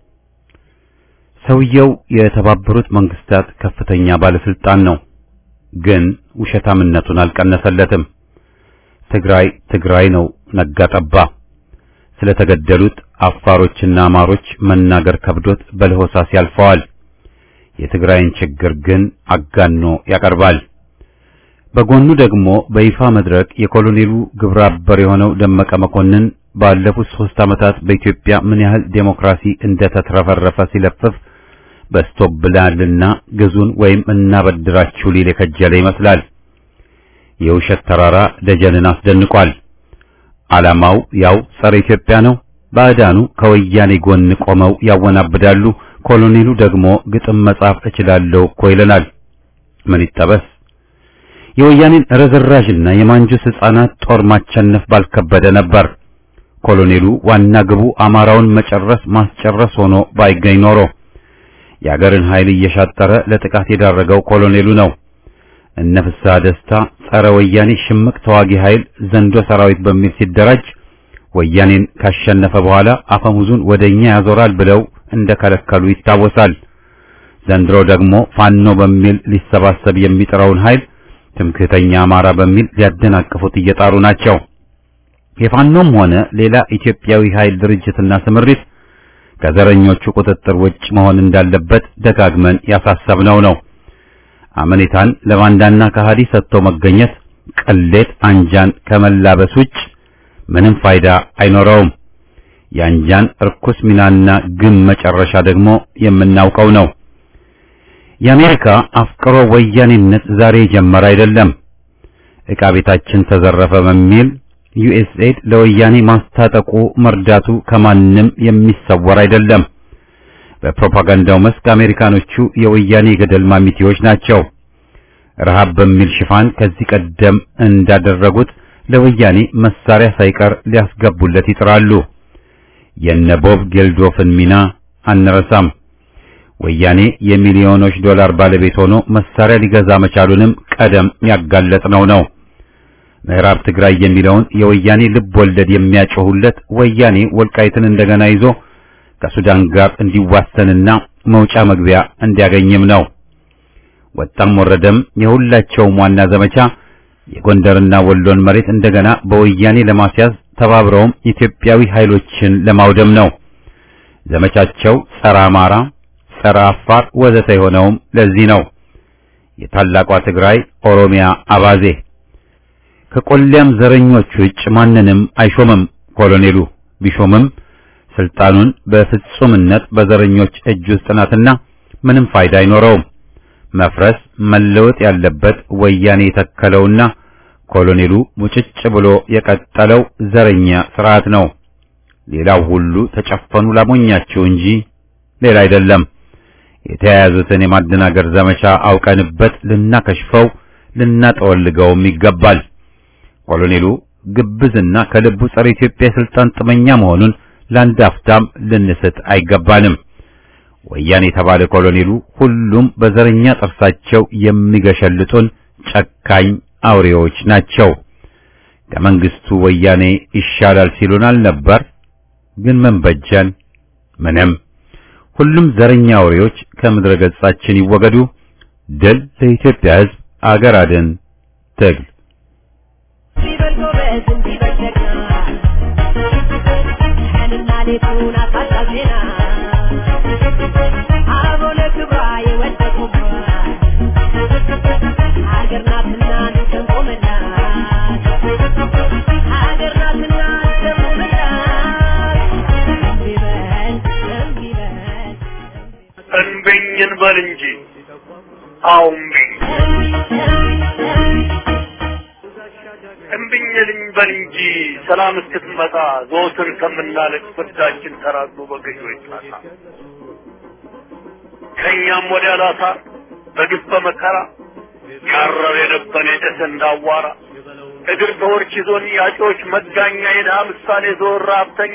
ሰውየው የተባበሩት መንግስታት ከፍተኛ ባለስልጣን ነው፣ ግን ውሸታምነቱን አልቀነሰለትም። ትግራይ ትግራይ ነው ነጋ ጠባ። ስለተገደሉት አፋሮችና አማሮች መናገር ከብዶት በለሆሳስ ያልፈዋል። የትግራይን ችግር ግን አጋኖ ያቀርባል። በጎኑ ደግሞ በይፋ መድረክ የኮሎኔሉ ግብረ አበር የሆነው ደመቀ መኮንን ባለፉት ሶስት ዓመታት በኢትዮጵያ ምን ያህል ዴሞክራሲ እንደተትረፈረፈ ሲለፍፍ በስቶብላልና ግዙን ወይም እናበድራችሁ ሊል የከጀለ ይመስላል። የውሸት ተራራ ደጀንን አስደንቋል። ዓላማው ያው ጸረ ኢትዮጵያ ነው። ባዕዳኑ ከወያኔ ጎን ቆመው ያወናብዳሉ። ኮሎኔሉ ደግሞ ግጥም መጻፍ እችላለሁ እኮ ይለናል። ምን ይጠበስ? የወያኔን ረዝራዥና የማንጁስ ሕፃናት ጦር ማቸነፍ ባልከበደ ነበር። ኮሎኔሉ ዋና ግቡ አማራውን መጨረስ ማስጨረስ ሆኖ ባይገኝ ኖሮ የአገርን ኃይል እየሻጠረ ለጥቃት የዳረገው ኮሎኔሉ ነው። እነ ፍስሐ ደስታ ጸረ ወያኔ ሽምቅ ተዋጊ ኃይል ዘንዶ ሰራዊት በሚል ሲደራጅ ወያኔን ካሸነፈ በኋላ አፈሙዙን ወደኛ ያዞራል ብለው እንደከለከሉ ይታወሳል። ዘንድሮ ደግሞ ፋኖ በሚል ሊሰባሰብ የሚጥረውን ኃይል ትምክህተኛ አማራ በሚል ሊያደናቅፉት እየጣሩ ናቸው። የፋኖም ሆነ ሌላ ኢትዮጵያዊ ኃይል ድርጅትና ስምሪት ከዘረኞቹ ቁጥጥር ውጭ መሆን እንዳለበት ደጋግመን ያሳሰብነው ነው። አመኔታን ለባንዳና ከሃዲ ሰጥቶ መገኘት ቅሌት አንጃን ከመላበስ ውጭ ምንም ፋይዳ አይኖረውም። የአንጃን እርኩስ ሚናና ግም መጨረሻ ደግሞ የምናውቀው ነው። የአሜሪካ አፍቅሮ ወያኔነት ዛሬ የጀመረ አይደለም። ዕቃ ቤታችን ተዘረፈ በሚል ዩኤስኤድ ለወያኔ ማስታጠቁ መርዳቱ ከማንም የሚሰወር አይደለም። በፕሮፓጋንዳው መስክ አሜሪካኖቹ የወያኔ ገደል ማሚቴዎች ናቸው። ረሃብ በሚል ሽፋን ከዚህ ቀደም እንዳደረጉት ለወያኔ መሳሪያ ሳይቀር ሊያስገቡለት ይጥራሉ። የነ ቦብ ጌልዶፍን ሚና አንረሳም። ወያኔ የሚሊዮኖች ዶላር ባለቤት ሆኖ መሳሪያ ሊገዛ መቻሉንም ቀደም ያጋለጥነው ነው። ምዕራብ ትግራይ የሚለውን የወያኔ ልብ ወለድ የሚያጮሁለት ወያኔ ወልቃይትን እንደገና ይዞ ከሱዳን ጋር እንዲዋሰንና መውጫ መግቢያ እንዲያገኝም ነው። ወጣም ወረደም የሁላቸውም ዋና ዘመቻ የጎንደርና ወሎን መሬት እንደገና በወያኔ ለማስያዝ ተባብረውም ኢትዮጵያዊ ኃይሎችን ለማውደም ነው። ዘመቻቸው ጸረ አማራ፣ ጸረ አፋር ወዘተ የሆነውም ለዚህ ነው። የታላቋ ትግራይ ኦሮሚያ አባዜ ከቆሊያም ዘረኞች ውጭ ማንንም አይሾምም። ኮሎኔሉ ቢሾምም ስልጣኑን በፍጹምነት በዘረኞች እጅ ውስጥ ናትና ምንም ፋይዳ አይኖረውም። መፍረስ መለወጥ ያለበት ወያኔ የተከለውና ኮሎኔሉ ሙጭጭ ብሎ የቀጠለው ዘረኛ ስርዓት ነው። ሌላው ሁሉ ተጨፈኑ ላሞኛቸው እንጂ ሌላ አይደለም። የተያያዙትን የማደናገር ዘመቻ አውቀንበት ልናከሽፈው ልናጠወልገውም ይገባል። ኮሎኔሉ ግብዝና ከልቡ ጸረ ኢትዮጵያ የስልጣን ጥመኛ መሆኑን ለአንድ አፍታም ልንስት አይገባንም። ወያኔ የተባለ ኮሎኔሉ ሁሉም በዘረኛ ጥርሳቸው የሚገሸልጡን ጨካኝ አውሬዎች ናቸው። ከመንግስቱ ወያኔ ይሻላል ሲሉን አልነበር? ግን ምን በጀን? ምንም። ሁሉም ዘረኛ አውሬዎች ከምድረ ገጻችን ይወገዱ። ድል ለኢትዮጵያ ሕዝብ፣ አገር አድን ትግል እንብኝን በል እንጂ አውምብኝ እምብኝልኝ በል እንጂ ሰላም እስክትመጣ ዘወትር ከምናለቅ ፍርዳችን ተራግሎ በገዢዎች ጣሳ ከእኛም ወዲያ ላሳር በግፍ በመከራ ያረር የነበረ የጨሰ እንዳዋራ እግር በወርች ይዞን ያጮች መጋኛ የድሃ ምሳሌ ዘወር ሀብተኛ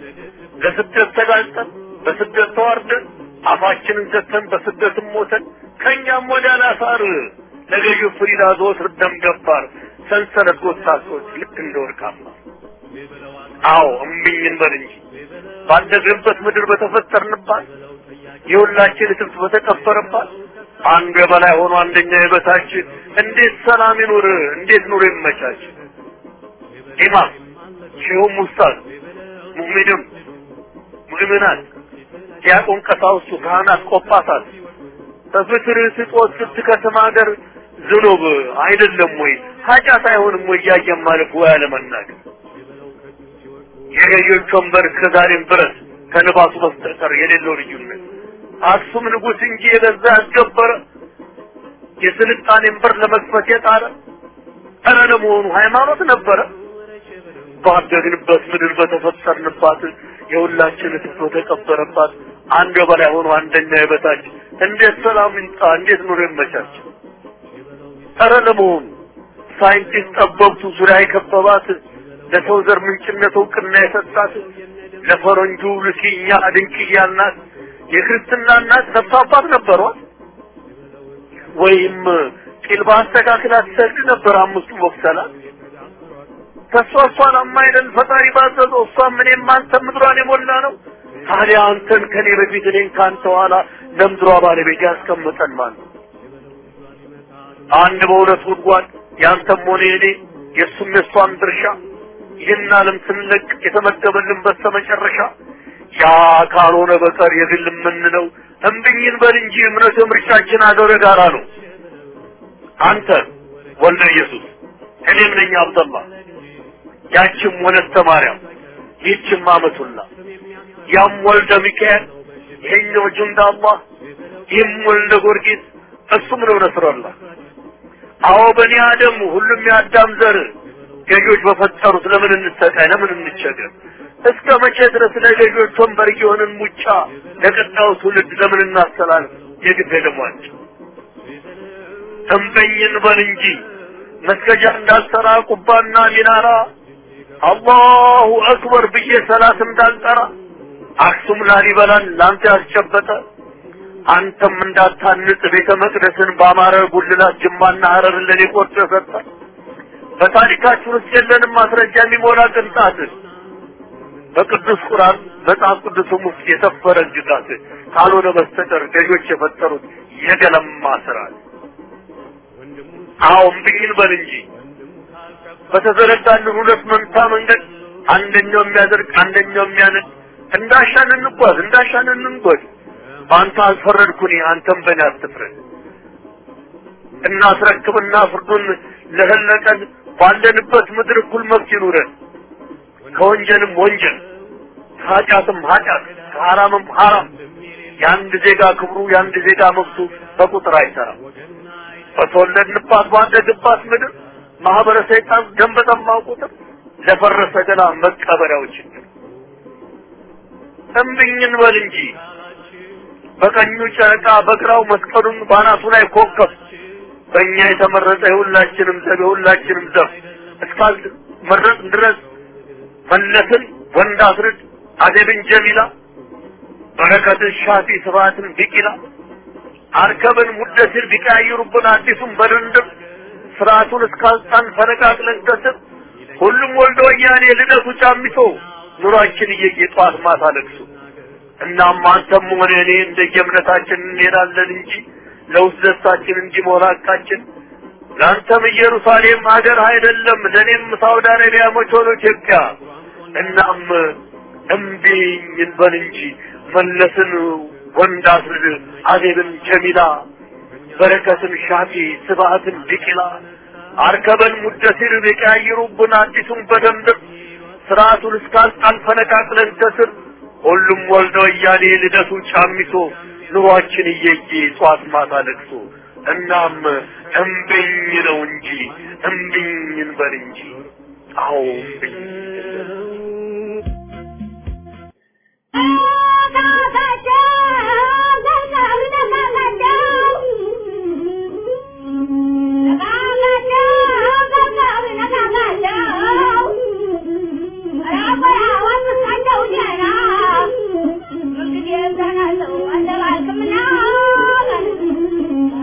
ለስደት ተጋልጠን በስደት ተዋርደን አፋችንን ዘግተን በስደትም ሞተን ከእኛም ወደ አላሳር ለገዢው ፍሪዳ ዘወትር ደም ገባር ሰንሰለት ጎታቶች ልክ እንደ ወርቃማ አዎ እምቢኝ እንበል እንጂ ባደግንበት ምድር በተፈጠርንባት የሁላችን እትብት በተቀበረባት አንዱ የበላይ ሆኖ አንደኛ የበታች እንዴት ሰላም ይኑር? እንዴት ኑሮ ይመቻች? ኢማም ሼሁም ኡስታዝ ሙእሚንም ሙእሚናት ዲያቆን ቀሳውስቱ ካህናት ቆጳሳት በፍትር ስጦት ስትከተማ ሀገር ዝኑብ አይደለም ወይ ኃጢአት አይሆንም ወይ እያየን ማለፍ ወይ አለመናገር የገዢዎች ወንበር እስከዛሬም ድረስ ከልባሱ በስተቀር የሌለው ልዩነት አክሱም ንጉሥ እንጂ የገዛ ያስገበረ የስልጣኔን በር ለመክፈት የጣረ ኧረ ለመሆኑ ሃይማኖት ነበረ? ባደግንበት ምድር በተፈጠርንባት የሁላችን እትብት በተቀበረባት አንድ በላይ ሆኖ አንደኛ የበታች እንዴት ሰላም ይምጣ? እንዴት ኑሮ ይመቻች? ኧረ ለመሆኑ ሳይንቲስት ጠበብቱ ዙሪያ የከበባት ለሰው ዘር ምንጭነት እውቅና የሰጣት ለፈረንጁ ልሲኛ ድንቅያ እናት የክርስትና እናት ነፍስ አባት ነበሯት? ወይም ቂል በአስተካክል አትሰግድ ነበር አምስቱ ወቅሰላት? ከእሷ እሷን አማይለን ፈጣሪ ባዘዘው እሷም እኔም አንተም ምድሯን የሞላ ነው። ታዲያ አንተን ከኔ በፊት እኔን ከአንተ ኋላ ለምድሯ ባለቤት ያስቀምጠን ማለት ነው። አንድ በሁለት ጉድጓድ ያንተም ሆነ የኔ የእሱም የእሷም ድርሻ ይህን ዓለም ስንለቅ የተመደበልን በስተመጨረሻ ያ ካልሆነ በቀር የግል የምንለው እምብኝን በል እንጂ እምነት ምርጫችን አገረ ጋራ ነው። አንተ ወልደ ኢየሱስ እኔም ነኝ አብደላ ያችም ወለተ ማርያም ይህችም አመቱላ ያም ወልደ ሚካኤል ይሄኛው ጁንዳ አላህ ይህም ወልደ ጊዮርጊስ እሱም ነው ነስረላህ አዎ በኒ አደም ሁሉም የአዳም ዘር ገዢዎች በፈጠሩት ለምን እንሰቃይ ለምን እንቸገር እስከ መቼ ድረስ ለገዢዎች ወንበር የሆንን ሙጫ ለቀጣዩ ትውልድ ለምን እናስተላልፍ የግድ ደሟቸው ተንበኝን በል እንጂ መስገጃ እንዳልሰራ ቁባና ሚናራ አላሁ አክበር ብዬ ሰላት እንዳልጠራ አክሱም ላሊበላን ላንተ ያስጨበጠ አንተም እንዳታንጽ ቤተ መቅደስን በአማረ ጉልላት ጅማና ሀረርን ለኔ ቆርጦ ሰጠ። በታሪካችን ውስጥ የለንም ማስረጃ የሚሞላ ቅንጣት በቅዱስ ቁርአን መጽሐፍ ቅዱስም ውስጥ የሰፈረ ግዛት ካልሆነ በስተቀር ገዦች የፈጠሩት የገለማ ስርዓት። አዎ እምቢኝን በል እንጂ በተዘረጋልን ሁለት መንታ መንገድ አንደኛው የሚያደርግ አንደኛው የሚያነድ እንዳሻን እንጓዝ እንዳሻን እንንጎድ። በአንተ አልፈረድኩኝ አንተም በእኔ አትፍረድ። እናስረክብና ፍርዱን ለህለቀን ባለንበት ምድር እኩል መብት ይኑረን። ከወንጀልም ወንጀል ከኃጢአትም ኃጢአት ከሐራምም ሐራም የአንድ ዜጋ ክብሩ የአንድ ዜጋ መብቱ በቁጥር አይሰራም። በተወለድንባት ባደግባት ምድር ማህበረ ሰይጣን ደም በጠማው ቁጥር ለፈረሰ ገላ መቀበሪያው ችግር እምብኝን በል እንጂ በቀኙ ጨረቃ በግራው መስቀሉን ባናቱ ላይ ኮከብ በእኛ የተመረጠ የሁላችንም ዘብ የሁላችንም ዘብ እስካል መረጥ ድረስ መለስን ወንድ አስርድ አደብን ጀሚላ በረከትን ሻፊ ስብሐትን ቢቂላ አርከብን ሙደሲር ቢቀያይሩብን አዲሱን በድንድም ስርዓቱን እስካልጣን ፈነቃቅለን ከስር ሁሉም ወልደ ወያኔ ልደቱ ጫሚቶ ኑሯችን እየየ ጠዋት ማታ ለቅሶ እናም አንተም ሆነ እኔ እንደየእምነታችን እንሄዳለን እንጂ ለውስጥ ደስታችን እንዲሞላ ሐቃችን ለአንተም ኢየሩሳሌም ሀገር አይደለም ለእኔም ሳውዲ አረቢያ መች ሆኖ ኢትዮጵያ እናም እምቢኝ እንበል እንጂ መለስን ወንድ አስርድ አዜብን ጀሚላ በረከትን ሻፊ ስብሐትን ቢቂላ አርከበን ሙደሲር ቢቀያይሩብን አዲሱን በደንብ ስርዓቱን እስካልጣን ፈነቃቅለን ከስር ሁሉም ወልደ ወያኔ ልደቱ ጫሚቶ ኑሯችን እየየ ጧት ማታ ለቅሶ እናም እምቢኝ ነው እንጂ እምቢኝ እንበል እንጂ አዎ እምቢኝ Yeah.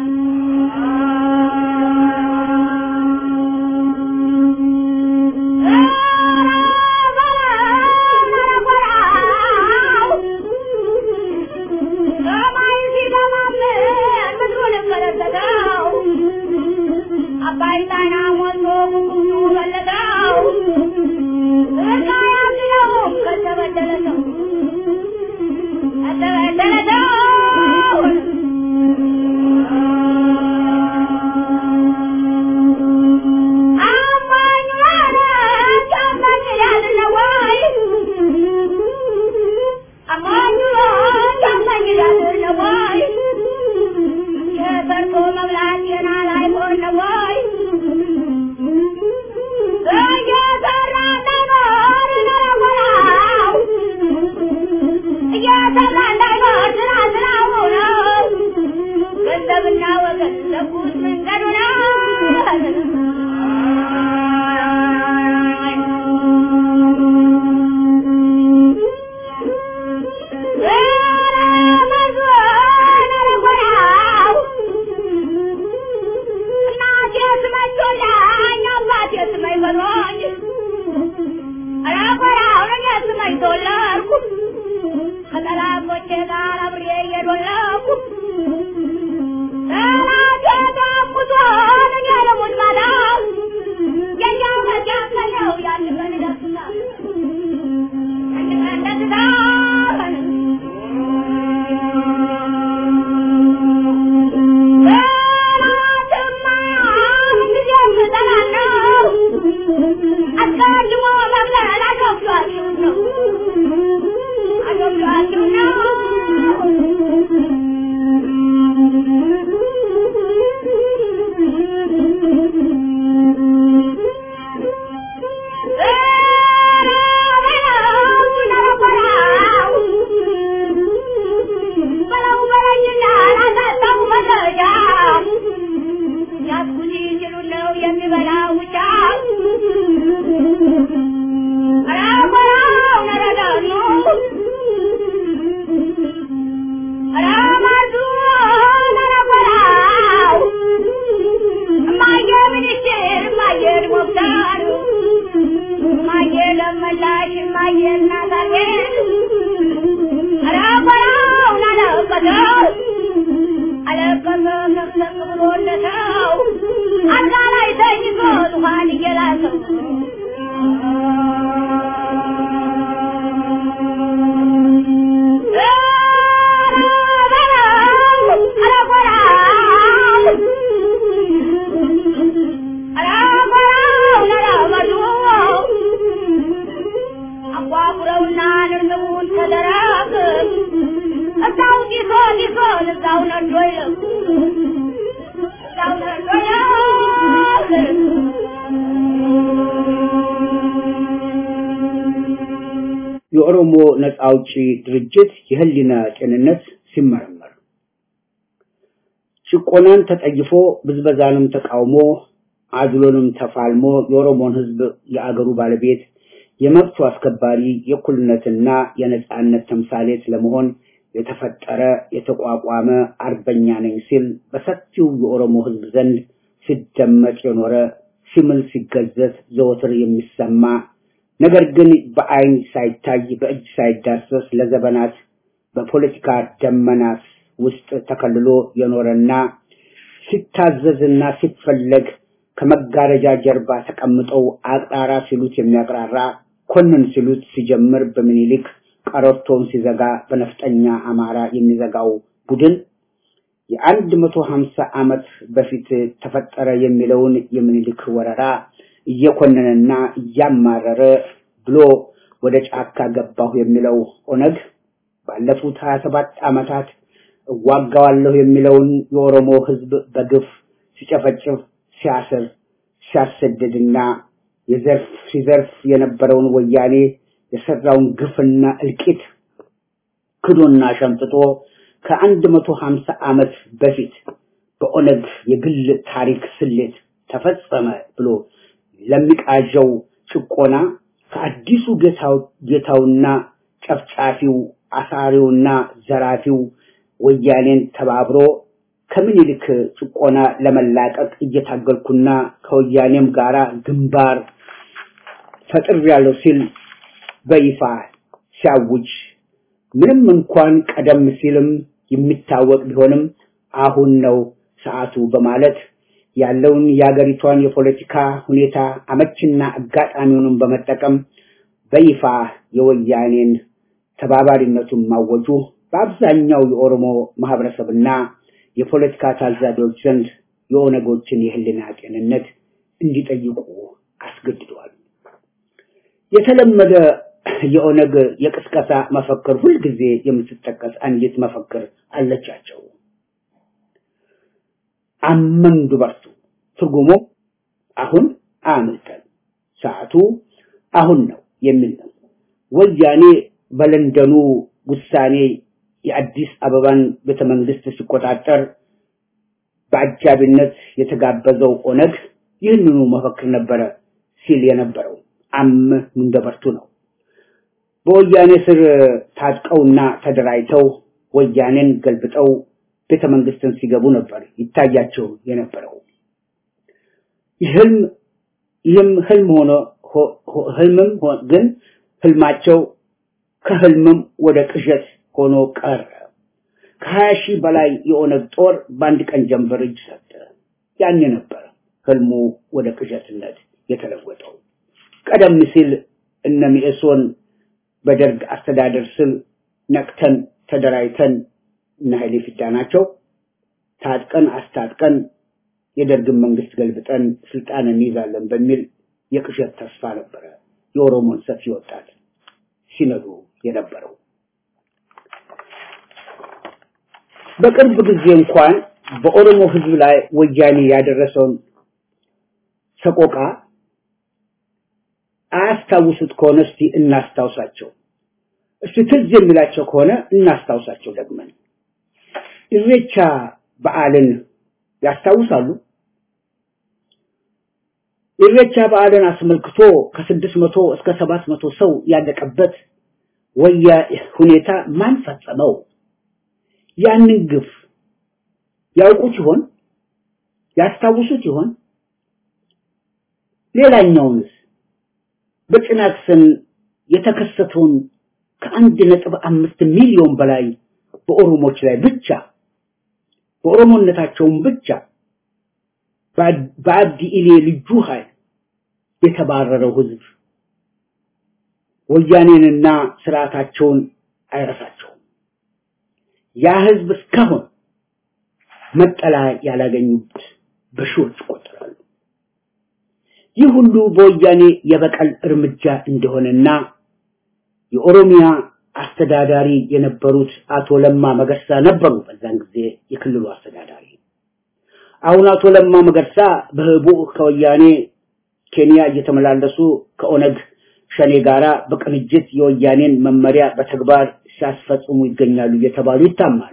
የኦሮሞ ነጻ አውጪ ድርጅት የህሊና ጤንነት ሲመረመር ጭቆናን ተጠይፎ ብዝበዛንም ተቃውሞ አድሎንም ተፋልሞ የኦሮሞን ህዝብ የአገሩ ባለቤት የመብቱ አስከባሪ የእኩልነትና የነጻነት ተምሳሌት ለመሆን የተፈጠረ የተቋቋመ አርበኛ ነኝ ሲል በሰፊው የኦሮሞ ህዝብ ዘንድ ሲደመጥ የኖረ ሲምል ሲገዘት ዘወትር የሚሰማ ነገር ግን በአይን ሳይታይ በእጅ ሳይዳሰስ ለዘመናት በፖለቲካ ደመናት ውስጥ ተከልሎ የኖረና ሲታዘዝና ሲፈለግ ከመጋረጃ ጀርባ ተቀምጠው አቅራራ ሲሉት የሚያቅራራ ኮንን ሲሉት ሲጀምር በምኒልክ ቀረርቶን ሲዘጋ በነፍጠኛ አማራ የሚዘጋው ቡድን የአንድ መቶ ሀምሳ ዓመት በፊት ተፈጠረ የሚለውን የምኒልክ ወረራ እየኮነነና እያማረረ ብሎ ወደ ጫካ ገባሁ የሚለው ኦነግ ባለፉት ሀያ ሰባት ዓመታት እዋጋዋለሁ የሚለውን የኦሮሞ ህዝብ በግፍ ሲጨፈጭፍ ሲያስር ሲያሰድድና የዘርፍ ሲዘርፍ የነበረውን ወያኔ የሰራውን ግፍና እልቂት ክዶና ሸምጥጦ ከአንድ መቶ ሀምሳ ዓመት በፊት በኦነግ የግል ታሪክ ስሌት ተፈጸመ ብሎ ለሚቃዣው ጭቆና ከአዲሱ ጌታው ጌታውና ጨፍጫፊው አሳሪውና ዘራፊው ወያኔን ተባብሮ ከምኒልክ ጭቆና ለመላቀቅ እየታገልኩና ከወያኔም ጋራ ግንባር ፈጥሬያለሁ ሲል በይፋ ሲያውጅ ምንም እንኳን ቀደም ሲልም የሚታወቅ ቢሆንም አሁን ነው ሰዓቱ በማለት ያለውን የአገሪቷን የፖለቲካ ሁኔታ አመችና አጋጣሚውንም በመጠቀም በይፋ የወያኔን ተባባሪነቱን ማወጁ በአብዛኛው የኦሮሞ ማህበረሰብና የፖለቲካ ታዛቢዎች ዘንድ የኦነጎችን የህልና ጤንነት እንዲጠይቁ አስገድደዋል። የተለመደ የኦነግ የቅስቀሳ መፈክር ሁልጊዜ የምትጠቀስ አንዲት መፈክር አለቻቸው። አመን ዱበርቱ ትርጉሙ አሁን አምልጠን ሰዓቱ አሁን ነው የሚል ነው። ወያኔ በለንደኑ ውሳኔ የአዲስ አበባን ቤተመንግስት ሲቆጣጠር በአጃቢነት የተጋበዘው ኦነግ ይህንኑ መፈክር ነበረ ሲል የነበረው አም እንደበርቱ ነው። በወያኔ ስር ታጥቀውና ተደራጅተው ወያኔን ገልብጠው ቤተ መንግስትን ሲገቡ ነበር ይታያቸው የነበረው። ይህም ይህም ህልም ሆኖ ህልምም ግን ህልማቸው ከህልምም ወደ ቅዠት ሆኖ ቀረ። ከሀያ ሺህ በላይ የኦነግ ጦር በአንድ ቀን ጀንበር እጅ ሰጠ። ያኔ ነበር ህልሙ ወደ ቅዠትነት የተለወጠው። ቀደም ሲል እነ ሚኤሶን በደርግ አስተዳደር ስር ነቅተን ተደራጅተን እነ ኃይሌ ፊዳ ናቸው ታጥቀን አስታጥቀን የደርግን መንግስት ገልብጠን ስልጣን እንይዛለን በሚል የቅዠት ተስፋ ነበረ የኦሮሞን ሰፊ ወጣት ሲነዱ የነበረው። በቅርብ ጊዜ እንኳን በኦሮሞ ህዝብ ላይ ወያኔ ያደረሰውን ሰቆቃ አያስታውሱት ከሆነ እስቲ እናስታውሳቸው። እስቲ ትዝ የሚላቸው ከሆነ እናስታውሳቸው ደግመን። ኢሬቻ በዓልን ያስታውሳሉ? ኢሬቻ በዓልን አስመልክቶ ከስድስት መቶ እስከ ሰባት መቶ ሰው ያለቀበት ወያ ሁኔታ ማን ፈጸመው? ያንን ግፍ ያውቁት ይሆን? ያስታውሱት ይሆን? ሌላኛውንስ በጭናክሰን የተከሰተውን ከአንድ ነጥብ አምስት ሚሊዮን በላይ በኦሮሞች ላይ ብቻ በኦሮሞነታቸውም ብቻ በአብዲ ኢሌ ልዩ ኃይል የተባረረው ህዝብ ወያኔንና ስርዓታቸውን አይረሳቸውም። ያ ህዝብ እስካሁን መጠለያ ያላገኙት በሺዎች ይቆጠራሉ። ይህ ሁሉ በወያኔ የበቀል እርምጃ እንደሆነና የኦሮሚያ አስተዳዳሪ የነበሩት አቶ ለማ መገርሳ ነበሩ። በዛን ጊዜ የክልሉ አስተዳዳሪ። አሁን አቶ ለማ መገርሳ በህቡ ከወያኔ ኬንያ እየተመላለሱ ከኦነግ ሸኔ ጋራ በቅንጅት የወያኔን መመሪያ በተግባር ሲያስፈጽሙ ይገኛሉ እየተባሉ ይታማሉ።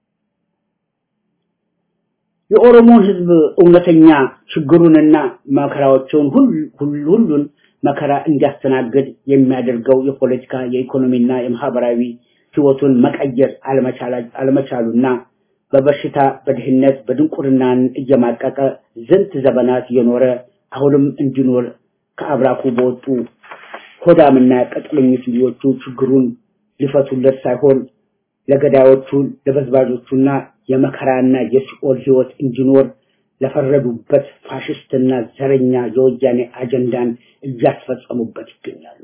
የኦሮሞን ህዝብ እውነተኛ ችግሩንና መከራዎችን ሁሉን መከራ እንዲያስተናግድ የሚያደርገው የፖለቲካ የኢኮኖሚና የማህበራዊ ህይወቱን መቀየር አለመቻሉና በበሽታ በድህነት በድንቁርናን እየማቀቀ ዝንት ዘመናት የኖረ አሁንም እንዲኖር ከአብራኩ በወጡ ሆዳምና ቀጥለኞች ልጆቹ ችግሩን ሊፈቱለት ሳይሆን ለገዳዮቹ ለበዝባዦቹና የመከራና የሲኦል ህይወት እንዲኖር ለፈረዱበት ፋሽስትና ዘረኛ የወያኔ አጀንዳን እያስፈጸሙበት ይገኛሉ።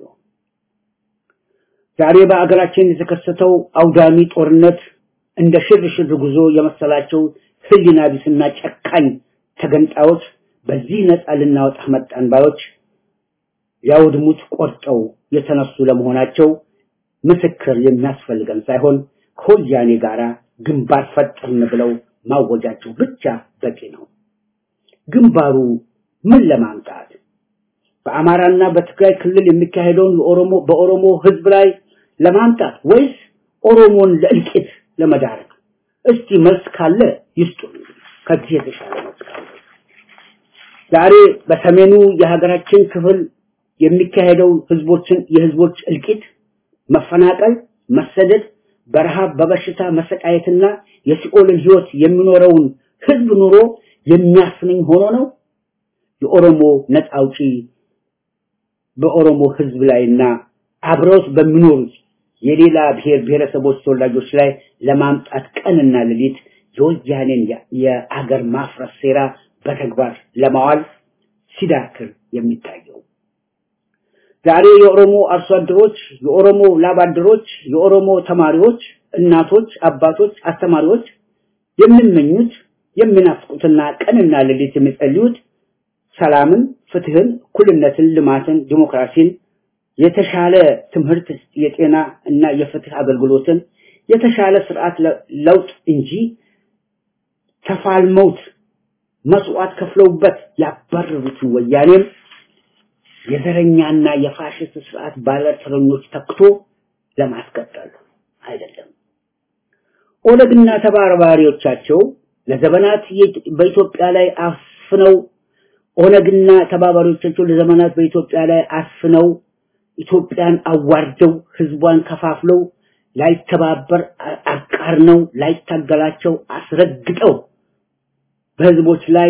ዛሬ በአገራችን የተከሰተው አውዳሚ ጦርነት እንደ ሽርሽር ጉዞ የመሰላቸው ህሊና ቢስና ጨካኝ ተገንጣዮች በዚህ ነፃ ልናወጣ መጣን ባዮች ሊያውድሙት ቆርጠው የተነሱ ለመሆናቸው ምስክር የሚያስፈልገን ሳይሆን ከወያኔ ጋራ ግንባር ፈጠርን ብለው ማወጃቸው ብቻ በቂ ነው። ግንባሩ ምን ለማምጣት በአማራና በትግራይ ክልል የሚካሄደውን የኦሮሞ በኦሮሞ ህዝብ ላይ ለማምጣት ወይስ ኦሮሞን ለእልቂት ለመዳረግ? እስቲ መልስ ካለ ይስጡ። ከዚህ የተሻለ መልስ ካለ ዛሬ በሰሜኑ የሀገራችን ክፍል የሚካሄደው ህዝቦችን የህዝቦች እልቂት፣ መፈናቀል፣ መሰደድ፣ በረሃብ በበሽታ መሰቃየትና የሲኦልን ህይወት የሚኖረውን ህዝብ ኑሮ የሚያስነኝ ሆኖ ነው የኦሮሞ ነፃ አውጪ በኦሮሞ ህዝብ ላይና አብረውት በሚኖሩት የሌላ ብሔር ብሔረሰቦች ተወላጆች ላይ ለማምጣት ቀንና ሌሊት የወያኔን የአገር ማፍረስ ሴራ በተግባር ለማዋል ሲዳክር የሚታየው ዛሬ የኦሮሞ አርሶ አደሮች፣ የኦሮሞ ላብ አደሮች፣ የኦሮሞ ተማሪዎች፣ እናቶች፣ አባቶች፣ አስተማሪዎች የሚመኙት የሚናፍቁትና ቀንና ሌሊት የሚጸልዩት ሰላምን፣ ፍትህን፣ እኩልነትን፣ ልማትን፣ ዲሞክራሲን፣ የተሻለ ትምህርት፣ የጤና እና የፍትህ አገልግሎትን፣ የተሻለ ስርዓት ለውጥ እንጂ ተፋልመውት መስዋዕት ከፍለውበት ያባረሩትን ወያኔም የዘረኛና የፋሽስት ስርዓት ባለተረኞች ተክቶ ለማስቀጠል አይደለም። ኦነግና ተባባሪዎቻቸው ለዘመናት በኢትዮጵያ ላይ አፍነው ኦነግና ተባባሪዎቻቸው ለዘመናት በኢትዮጵያ ላይ አፍነው ኢትዮጵያን አዋርደው ህዝቧን ከፋፍለው ላይተባበር አቃርነው ላይታገላቸው አስረግጠው በህዝቦች ላይ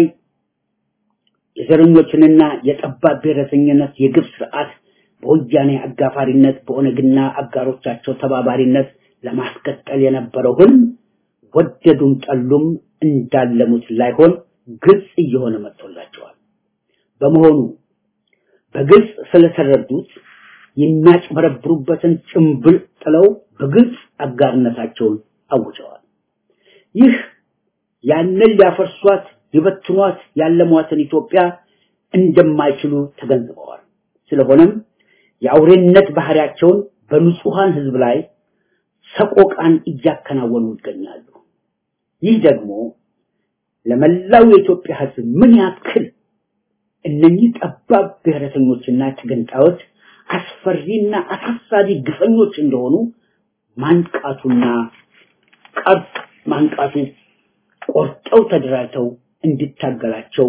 የዘረኞችንና የጠባብ ብሔረተኝነት የግብ ስርዓት በወያኔ አጋፋሪነት በኦነግና አጋሮቻቸው ተባባሪነት ለማስቀጠል የነበረው ህልም ወደዱም ጠሉም እንዳለሙት ላይሆን ግልጽ እየሆነ መጥቶላቸዋል። በመሆኑ በግልጽ ስለተረዱት የሚያጭበረብሩበትን ጭምብል ጥለው በግልጽ አጋርነታቸውን አውጀዋል። ይህ ያንን ሊያፈርሷት ሊበትኗት ያለሟትን ኢትዮጵያ እንደማይችሉ ተገንዝበዋል። ስለሆነም የአውሬነት ባህሪያቸውን በንጹሃን ህዝብ ላይ ሰቆቃን እያከናወኑ ይገኛሉ። ይህ ደግሞ ለመላው የኢትዮጵያ ህዝብ ምን ያክል እነኚህ ጠባብ ብሔረተኞችና ተገንጣዮች አስፈሪና አሳሳቢ ግፈኞች እንደሆኑ ማንቃቱና ቀርጥ ማንቃቱ ቆርጠው ተደራጅተው እንዲታገላቸው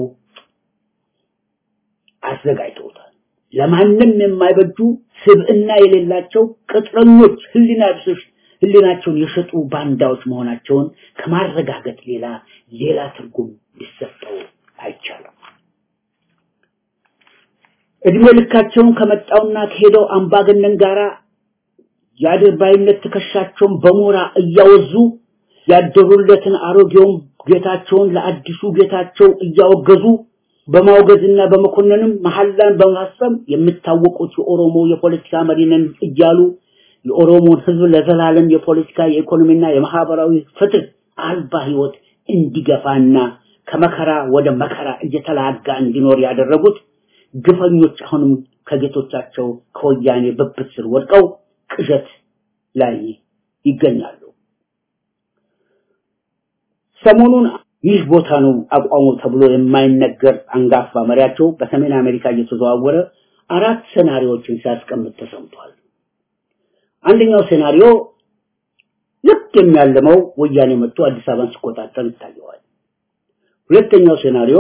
አዘጋጅተውታል። ለማንም የማይበጁ ስብዕና የሌላቸው ቅጥረኞች ህሊና ቢሶች ህሊናቸውን የሸጡ ባንዳዎች መሆናቸውን ከማረጋገጥ ሌላ ሌላ ትርጉም ሊሰጠው አይቻልም። እድሜ ልካቸውን ከመጣውና ከሄደው አምባገነን ጋራ የአድርባይነት ትከሻቸውን በሞራ እያወዙ ያደሩለትን አሮጌውን ጌታቸውን ለአዲሱ ጌታቸው እያወገዙ በማውገዝና በመኮንንም መሐላን በማሰም የሚታወቁት የኦሮሞ የፖለቲካ መሪ ነን እያሉ የኦሮሞን ህዝብ ለዘላለም የፖለቲካ የኢኮኖሚና የማህበራዊ ፍትህ አልባ ህይወት እንዲገፋና ከመከራ ወደ መከራ እየተላጋ እንዲኖር ያደረጉት ግፈኞች አሁንም ከጌቶቻቸው ከወያኔ ብብት ስር ወድቀው ቅዠት ላይ ይገኛሉ። ሰሞኑን ይህ ቦታ ነው አቋሙ ተብሎ የማይነገር አንጋፋ መሪያቸው በሰሜን አሜሪካ እየተዘዋወረ አራት ሴናሪዎችን ሲያስቀምጥ ተሰምቷል። አንደኛው ሴናሪዮ ልክ የሚያለመው ወያኔ መጥቶ አዲስ አበባን ሲቆጣጠር ይታየዋል። ሁለተኛው ሴናሪዮ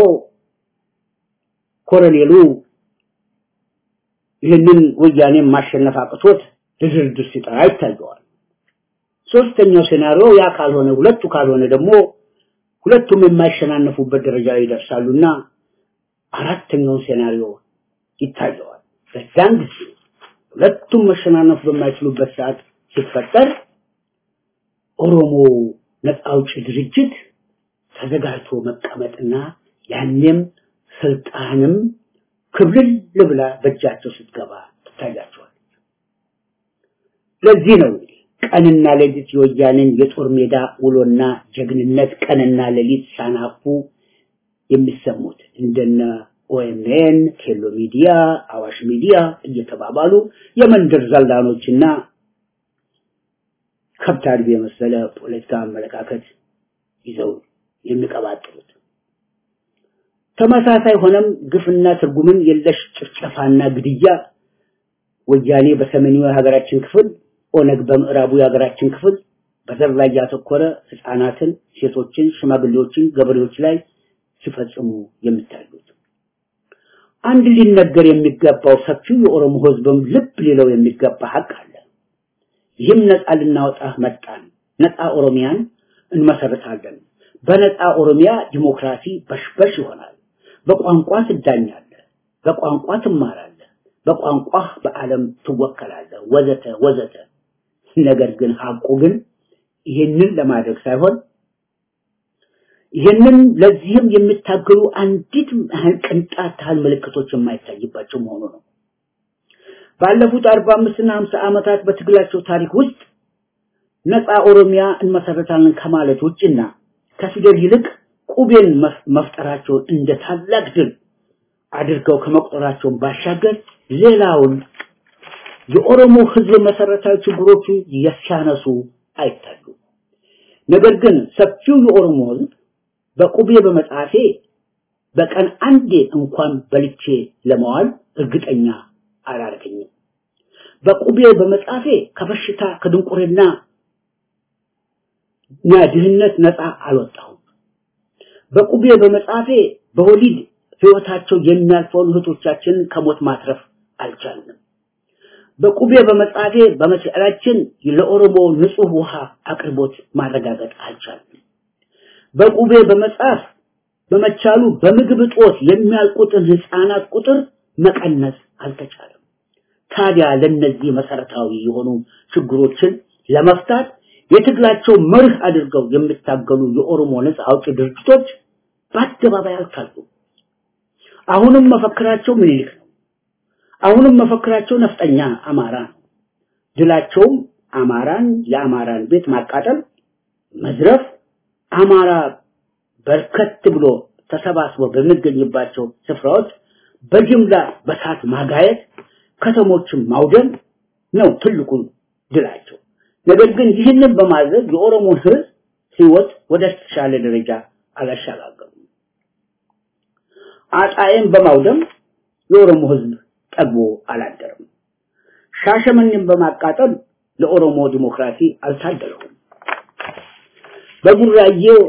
ኮሎኔሉ ይህንን ወያኔ ማሸነፍ አቅቶት ለድርድር ሲጠራ ይታየዋል። ሶስተኛው ሴናሪዮ ያ ካልሆነ ሁለቱ ካልሆነ ደግሞ ሁለቱም የማይሸናነፉበት ደረጃ ላይ ይደርሳሉና አራተኛውን ሴናሪዮ ይታየዋል። በዛን ጊዜ ሁለቱም መሸናነፍ በማይችሉበት ሰዓት ሲፈጠር ኦሮሞ ነፃ አውጪ ድርጅት ተዘጋጅቶ መቀመጥና ያኔም ስልጣንም ክብልል ብላ በእጃቸው ስትገባ ትታያቸዋል። ለዚህ ነው ቀንና ሌሊት የወያኔን የጦር ሜዳ ውሎና ጀግንነት ቀንና ሌሊት ሳናፉ የሚሰሙት እንደነ ኦኤምኤን፣ ኬሎ ሚዲያ፣ አዋሽ ሚዲያ እየተባባሉ የመንደር ዘላኖችና ከብት አድቢ የመሰለ ፖለቲካ አመለካከት ይዘው የሚቀባጥሩት። ተመሳሳይ ሆነም ግፍና ትርጉምን የለሽ ጭፍጨፋና ግድያ ወያኔ በሰሜኑ የሀገራችን ክፍል ኦነግ በምዕራቡ የሀገራችን ክፍል በዘር ላይ ያተኮረ ህፃናትን፣ ሴቶችን፣ ሽማግሌዎችን፣ ገበሬዎች ላይ ሲፈጽሙ የሚታዩት አንድ ሊነገር የሚገባው ሰፊው የኦሮሞ ህዝብም ልብ ሊለው የሚገባ ሀቅ አለ። ይህም ነፃ ልናወጣ መጣን፣ ነፃ ኦሮሚያን እንመሰርታለን። በነፃ ኦሮሚያ ዲሞክራሲ በሽበሽ ይሆናል። በቋንቋ ትዳኛለህ፣ በቋንቋ ትማራለህ፣ በቋንቋ በዓለም ትወከላለህ፣ ወዘተ ወዘተ። ነገር ግን ሀቁ ግን ይህንን ለማድረግ ሳይሆን ይህንን ለዚህም የሚታገሉ አንዲት ቅንጣት ታህል ምልክቶች የማይታይባቸው መሆኑ ነው። ባለፉት 45 እና 50 ዓመታት በትግላቸው ታሪክ ውስጥ ነፃ ኦሮሚያ እንመሰረታለን ከማለት ውጭና ከፊደል ይልቅ ቁቤን መፍጠራቸውን እንደ ታላቅ ድል አድርገው ከመቁጠራቸውን ባሻገር ሌላውን የኦሮሞ ህዝብ መሰረታዊ ችግሮቹ ሲያነሱ አይታዩ። ነገር ግን ሰፊው የኦሮሞ ህዝብ በቁቤ በመጻፌ በቀን አንዴ እንኳን በልቼ ለመዋል እርግጠኛ አላረገኝም። በቁቤ በመጻፌ ከበሽታ ከድንቁርና እና ድህነት ነፃ አልወጣሁም። በቁቤ በመጻፌ በወሊድ ህይወታቸው የሚያልፈውን እህቶቻችንን ከሞት ማትረፍ አልቻልንም። በቁቤ በመጻፌ በመቻላችን ለኦሮሞ ንጹህ ውሃ አቅርቦት ማረጋገጥ አልቻልንም። በቁቤ በመጻፍ በመቻሉ በምግብ እጦት የሚያልቁትን ህፃናት ቁጥር መቀነስ አልተቻለም። ታዲያ ለነዚህ መሰረታዊ የሆኑ ችግሮችን ለመፍታት የትግላቸው መርህ አድርገው የሚታገሉ የኦሮሞ ነጻ አውጪ ድርጅቶች በአደባባይ አልታሉም። አሁንም መፈክራቸው ምኒልክ ነው። አሁንም መፈክራቸው ነፍጠኛ አማራ ነው። ድላቸውም አማራን የአማራን ቤት ማቃጠል፣ መዝረፍ፣ አማራ በርከት ብሎ ተሰባስቦ በሚገኝባቸው ስፍራዎች በጅምላ በሳት ማጋየት፣ ከተሞችን ማውደም ነው ትልቁ ድላቸው። ነገር ግን ይህንን በማድረግ የኦሮሞን ህዝብ ህይወት ወደ ተሻለ ደረጃ አላሻጋገሩም። አጣዬን በማውደም የኦሮሞ ህዝብ ጠግቦ አላደረም። ሻሸመኔን በማቃጠል ለኦሮሞ ዲሞክራሲ አልታደለውም። በጉራዬው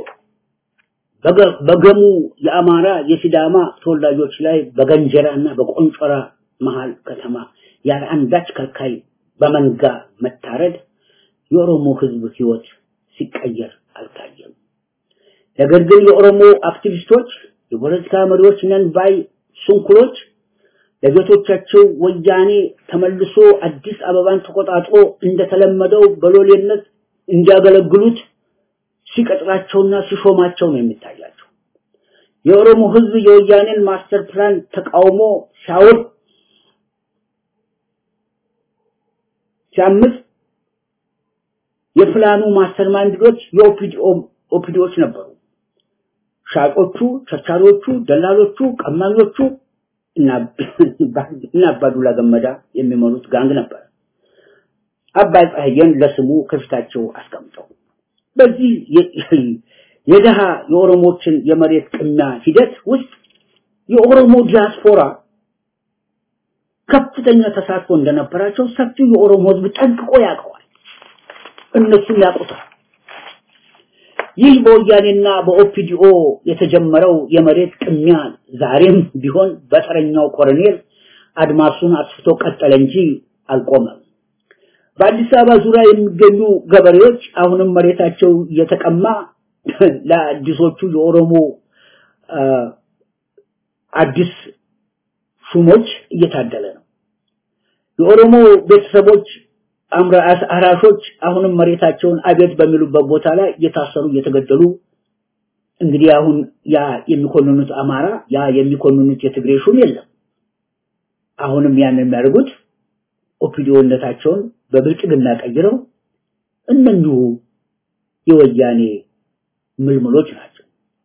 በገሙ የአማራ የሲዳማ ተወላጆች ላይ በገንጀራና በቆንጮራ መሃል ከተማ ያለ አንዳች ከልካይ በመንጋ መታረድ የኦሮሞ ህዝብ ህይወት ሲቀየር አልታየም። ነገር ግን የኦሮሞ አክቲቪስቶች፣ የፖለቲካ መሪዎች ነን ባይ ሱንኩሎች ለጌቶቻቸው ወያኔ ተመልሶ አዲስ አበባን ተቆጣጥሮ እንደተለመደው በሎሌነት እንዲያገለግሉት ሲቀጥራቸውና ሲሾማቸው ነው የሚታያቸው። የኦሮሞ ህዝብ የወያኔን ማስተር ፕላን ተቃውሞ ሲያወር ሲያምስ የፕላኑ ማስተር ማይንዶች የኦፒዲኦ ኦፒዲዎች ነበሩ። ሻጮቹ፣ ቸርቻሪዎቹ፣ ደላሎቹ፣ ቀማኞቹ እና አባዱላ ገመዳ የሚመሩት ጋንግ ነበር። አባይ ፀሐዬን ለስሙ ከፊታቸው አስቀምጠው በዚህ የደሃ የኦሮሞችን የመሬት ቅሚያ ሂደት ውስጥ የኦሮሞ ዲያስፖራ ከፍተኛ ተሳትፎ እንደነበራቸው ሰፊው የኦሮሞ ህዝብ ጠንቅቆ ያውቀዋል። እነሱም ያውቁታል። ይህ በወያኔና በኦፒዲኦ የተጀመረው የመሬት ቅሚያ ዛሬም ቢሆን በተረኛው ኮሎኔል አድማሱን አስፍቶ ቀጠለ እንጂ አልቆመም። በአዲስ አበባ ዙሪያ የሚገኙ ገበሬዎች አሁንም መሬታቸው እየተቀማ ለአዲሶቹ የኦሮሞ አዲስ ሹሞች እየታደለ ነው። የኦሮሞ ቤተሰቦች አራሾች አሁንም መሬታቸውን አቤት በሚሉበት ቦታ ላይ እየታሰሩ እየተገደሉ እንግዲህ አሁን ያ የሚኮንኑት አማራ ያ የሚኮንኑት የትግሬ ሹም የለም። አሁንም ያን የሚያደርጉት ኦፒዲዮነታቸውን በብልጽግና ቀይረው እነኚሁ የወያኔ ምልምሎች ናቸው።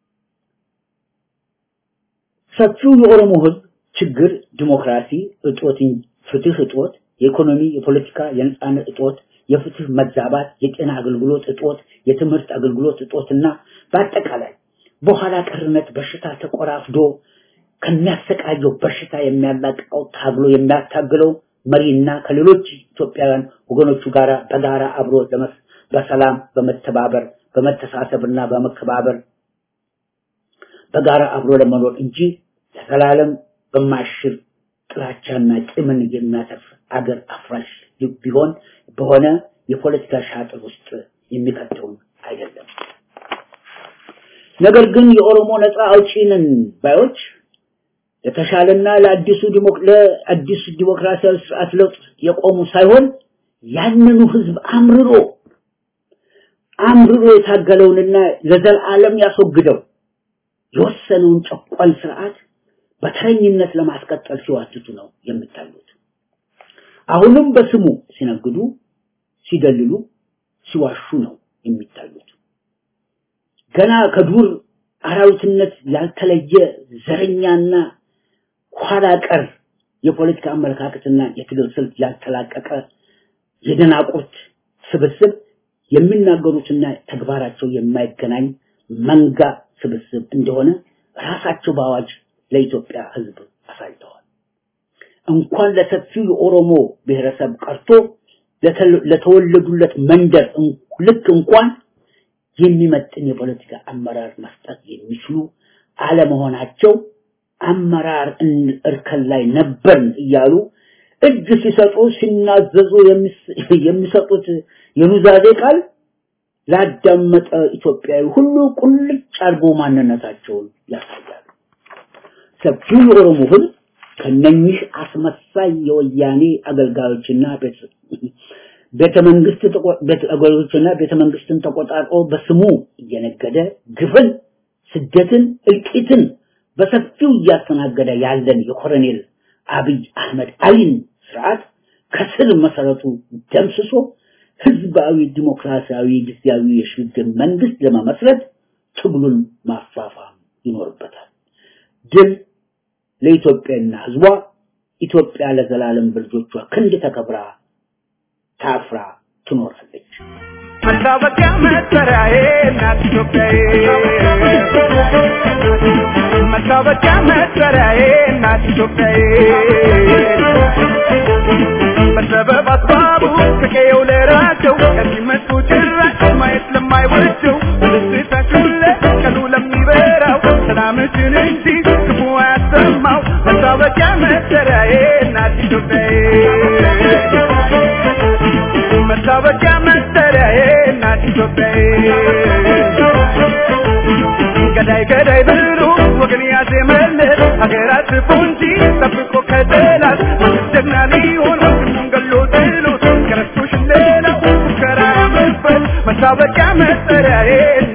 ሰፊው የኦሮሞ ህዝብ ችግር ዲሞክራሲ እጦት፣ ፍትህ እጦት፣ የኢኮኖሚ፣ የፖለቲካ፣ የነጻነት እጦት፣ የፍትህ መዛባት፣ የጤና አገልግሎት እጦት፣ የትምህርት አገልግሎት እጦትና በአጠቃላይ በኋላ ቀርነት በሽታ ተቆራፍዶ ከሚያሰቃየው በሽታ የሚያላቅቀው ታግሎ የሚያታግለው መሪና ከሌሎች ኢትዮጵያውያን ወገኖቹ ጋር በጋራ አብሮ በሰላም በመተባበር በመተሳሰብና በመከባበር በጋራ አብሮ ለመኖር እንጂ ለዘላለም በማሽር ጥላቻና ቂምን የሚያተርፍ አገር አፍራሽ ቢሆን በሆነ የፖለቲካ ሻጥር ውስጥ የሚከተውን አይደለም። ነገር ግን የኦሮሞ ነፃ አውጪ ነን ባዮች ለተሻለና ለአዲሱ ለአዲሱ ዲሞክራሲያዊ ስርዓት ለውጥ የቆሙ ሳይሆን ያንኑ ህዝብ አምርሮ አምርሮ የታገለውንና ለዘላለም ያስወግደው የወሰነውን ጨቋኝ ስርዓት በተረኝነት ለማስቀጠል ሲዋትቱ ነው የሚታዩት። አሁንም በስሙ ሲነግዱ፣ ሲደልሉ፣ ሲዋሹ ነው የሚታዩት። ገና ከዱር አራዊትነት ያልተለየ ዘረኛና ኋላ ቀር የፖለቲካ አመለካከትና የትግል ስልት ያልተላቀቀ የደናቁርት ስብስብ የሚናገሩትና ተግባራቸው የማይገናኝ መንጋ ስብስብ እንደሆነ ራሳቸው በአዋጅ ለኢትዮጵያ ህዝብ አሳይተዋል። እንኳን ለሰፊው የኦሮሞ ብሔረሰብ ቀርቶ ለተወለዱለት መንደር ልክ እንኳን የሚመጥን የፖለቲካ አመራር መስጠት የሚችሉ አለመሆናቸው አመራር እርከን ላይ ነበርን እያሉ እጅ ሲሰጡ ሲናዘዙ የሚሰጡት የኑዛዜ ቃል ላዳመጠ ኢትዮጵያዊ ሁሉ ቁልጭ አድርጎ ማንነታቸውን ያሳያሉ። ሰፊው የኦሮሞ ህዝብ ከነኚህ አስመሳይ የወያኔ አገልጋዮችና ቤተ መንግስት ገሮችና ቤተ መንግስትን ተቆጣጥሮ በስሙ እየነገደ ግፍን፣ ስደትን፣ እልቂትን በሰፊው እያስተናገደ ያለን የኮሎኔል አብይ አህመድ አሊን ስርዓት ከስር መሰረቱ ደምስሶ ህዝባዊ ዲሞክራሲያዊ ጊዜያዊ የሽግግር መንግስት ለመመስረት ትግሉን ማፋፋም ይኖርበታል። ድል ለኢትዮጵያና ህዝቧ። ኢትዮጵያ ለዘላለም በልጆቿ ክንድ ተከብራ ታፍራ ትኖራለች። መታወቂያ መጠሪያዬ እናት ኢትዮጵያዬ መታወቂያ መጠሪያዬ እናት ኢትዮጵያዬ በሰበብ አስባቡ ከቀየው ለራቸው ከሚመጡ ጭራሽ ማየት ለማይወደው ደስታችን ለቀኑ ለሚበራው ሰላምችን እንጂ ክፉ አያሰማው መታወቂያ መጠሪያዬ እናት ኢትዮጵያዬ መታወቂያ መጠሪያዬ እናት ኢትዮጵያዬ ገዳይ ገዳይ ብሎ ወገን ያዜመለት ሀገር አጥፎ እንጂ ጠብቆ ከጠላት ጀግና ሊሆን ወንድሙን ገሎ ጥሎት ከረስቶሽ ሌላው ሙከራ መበት መታወቂያ መጠሪያዬ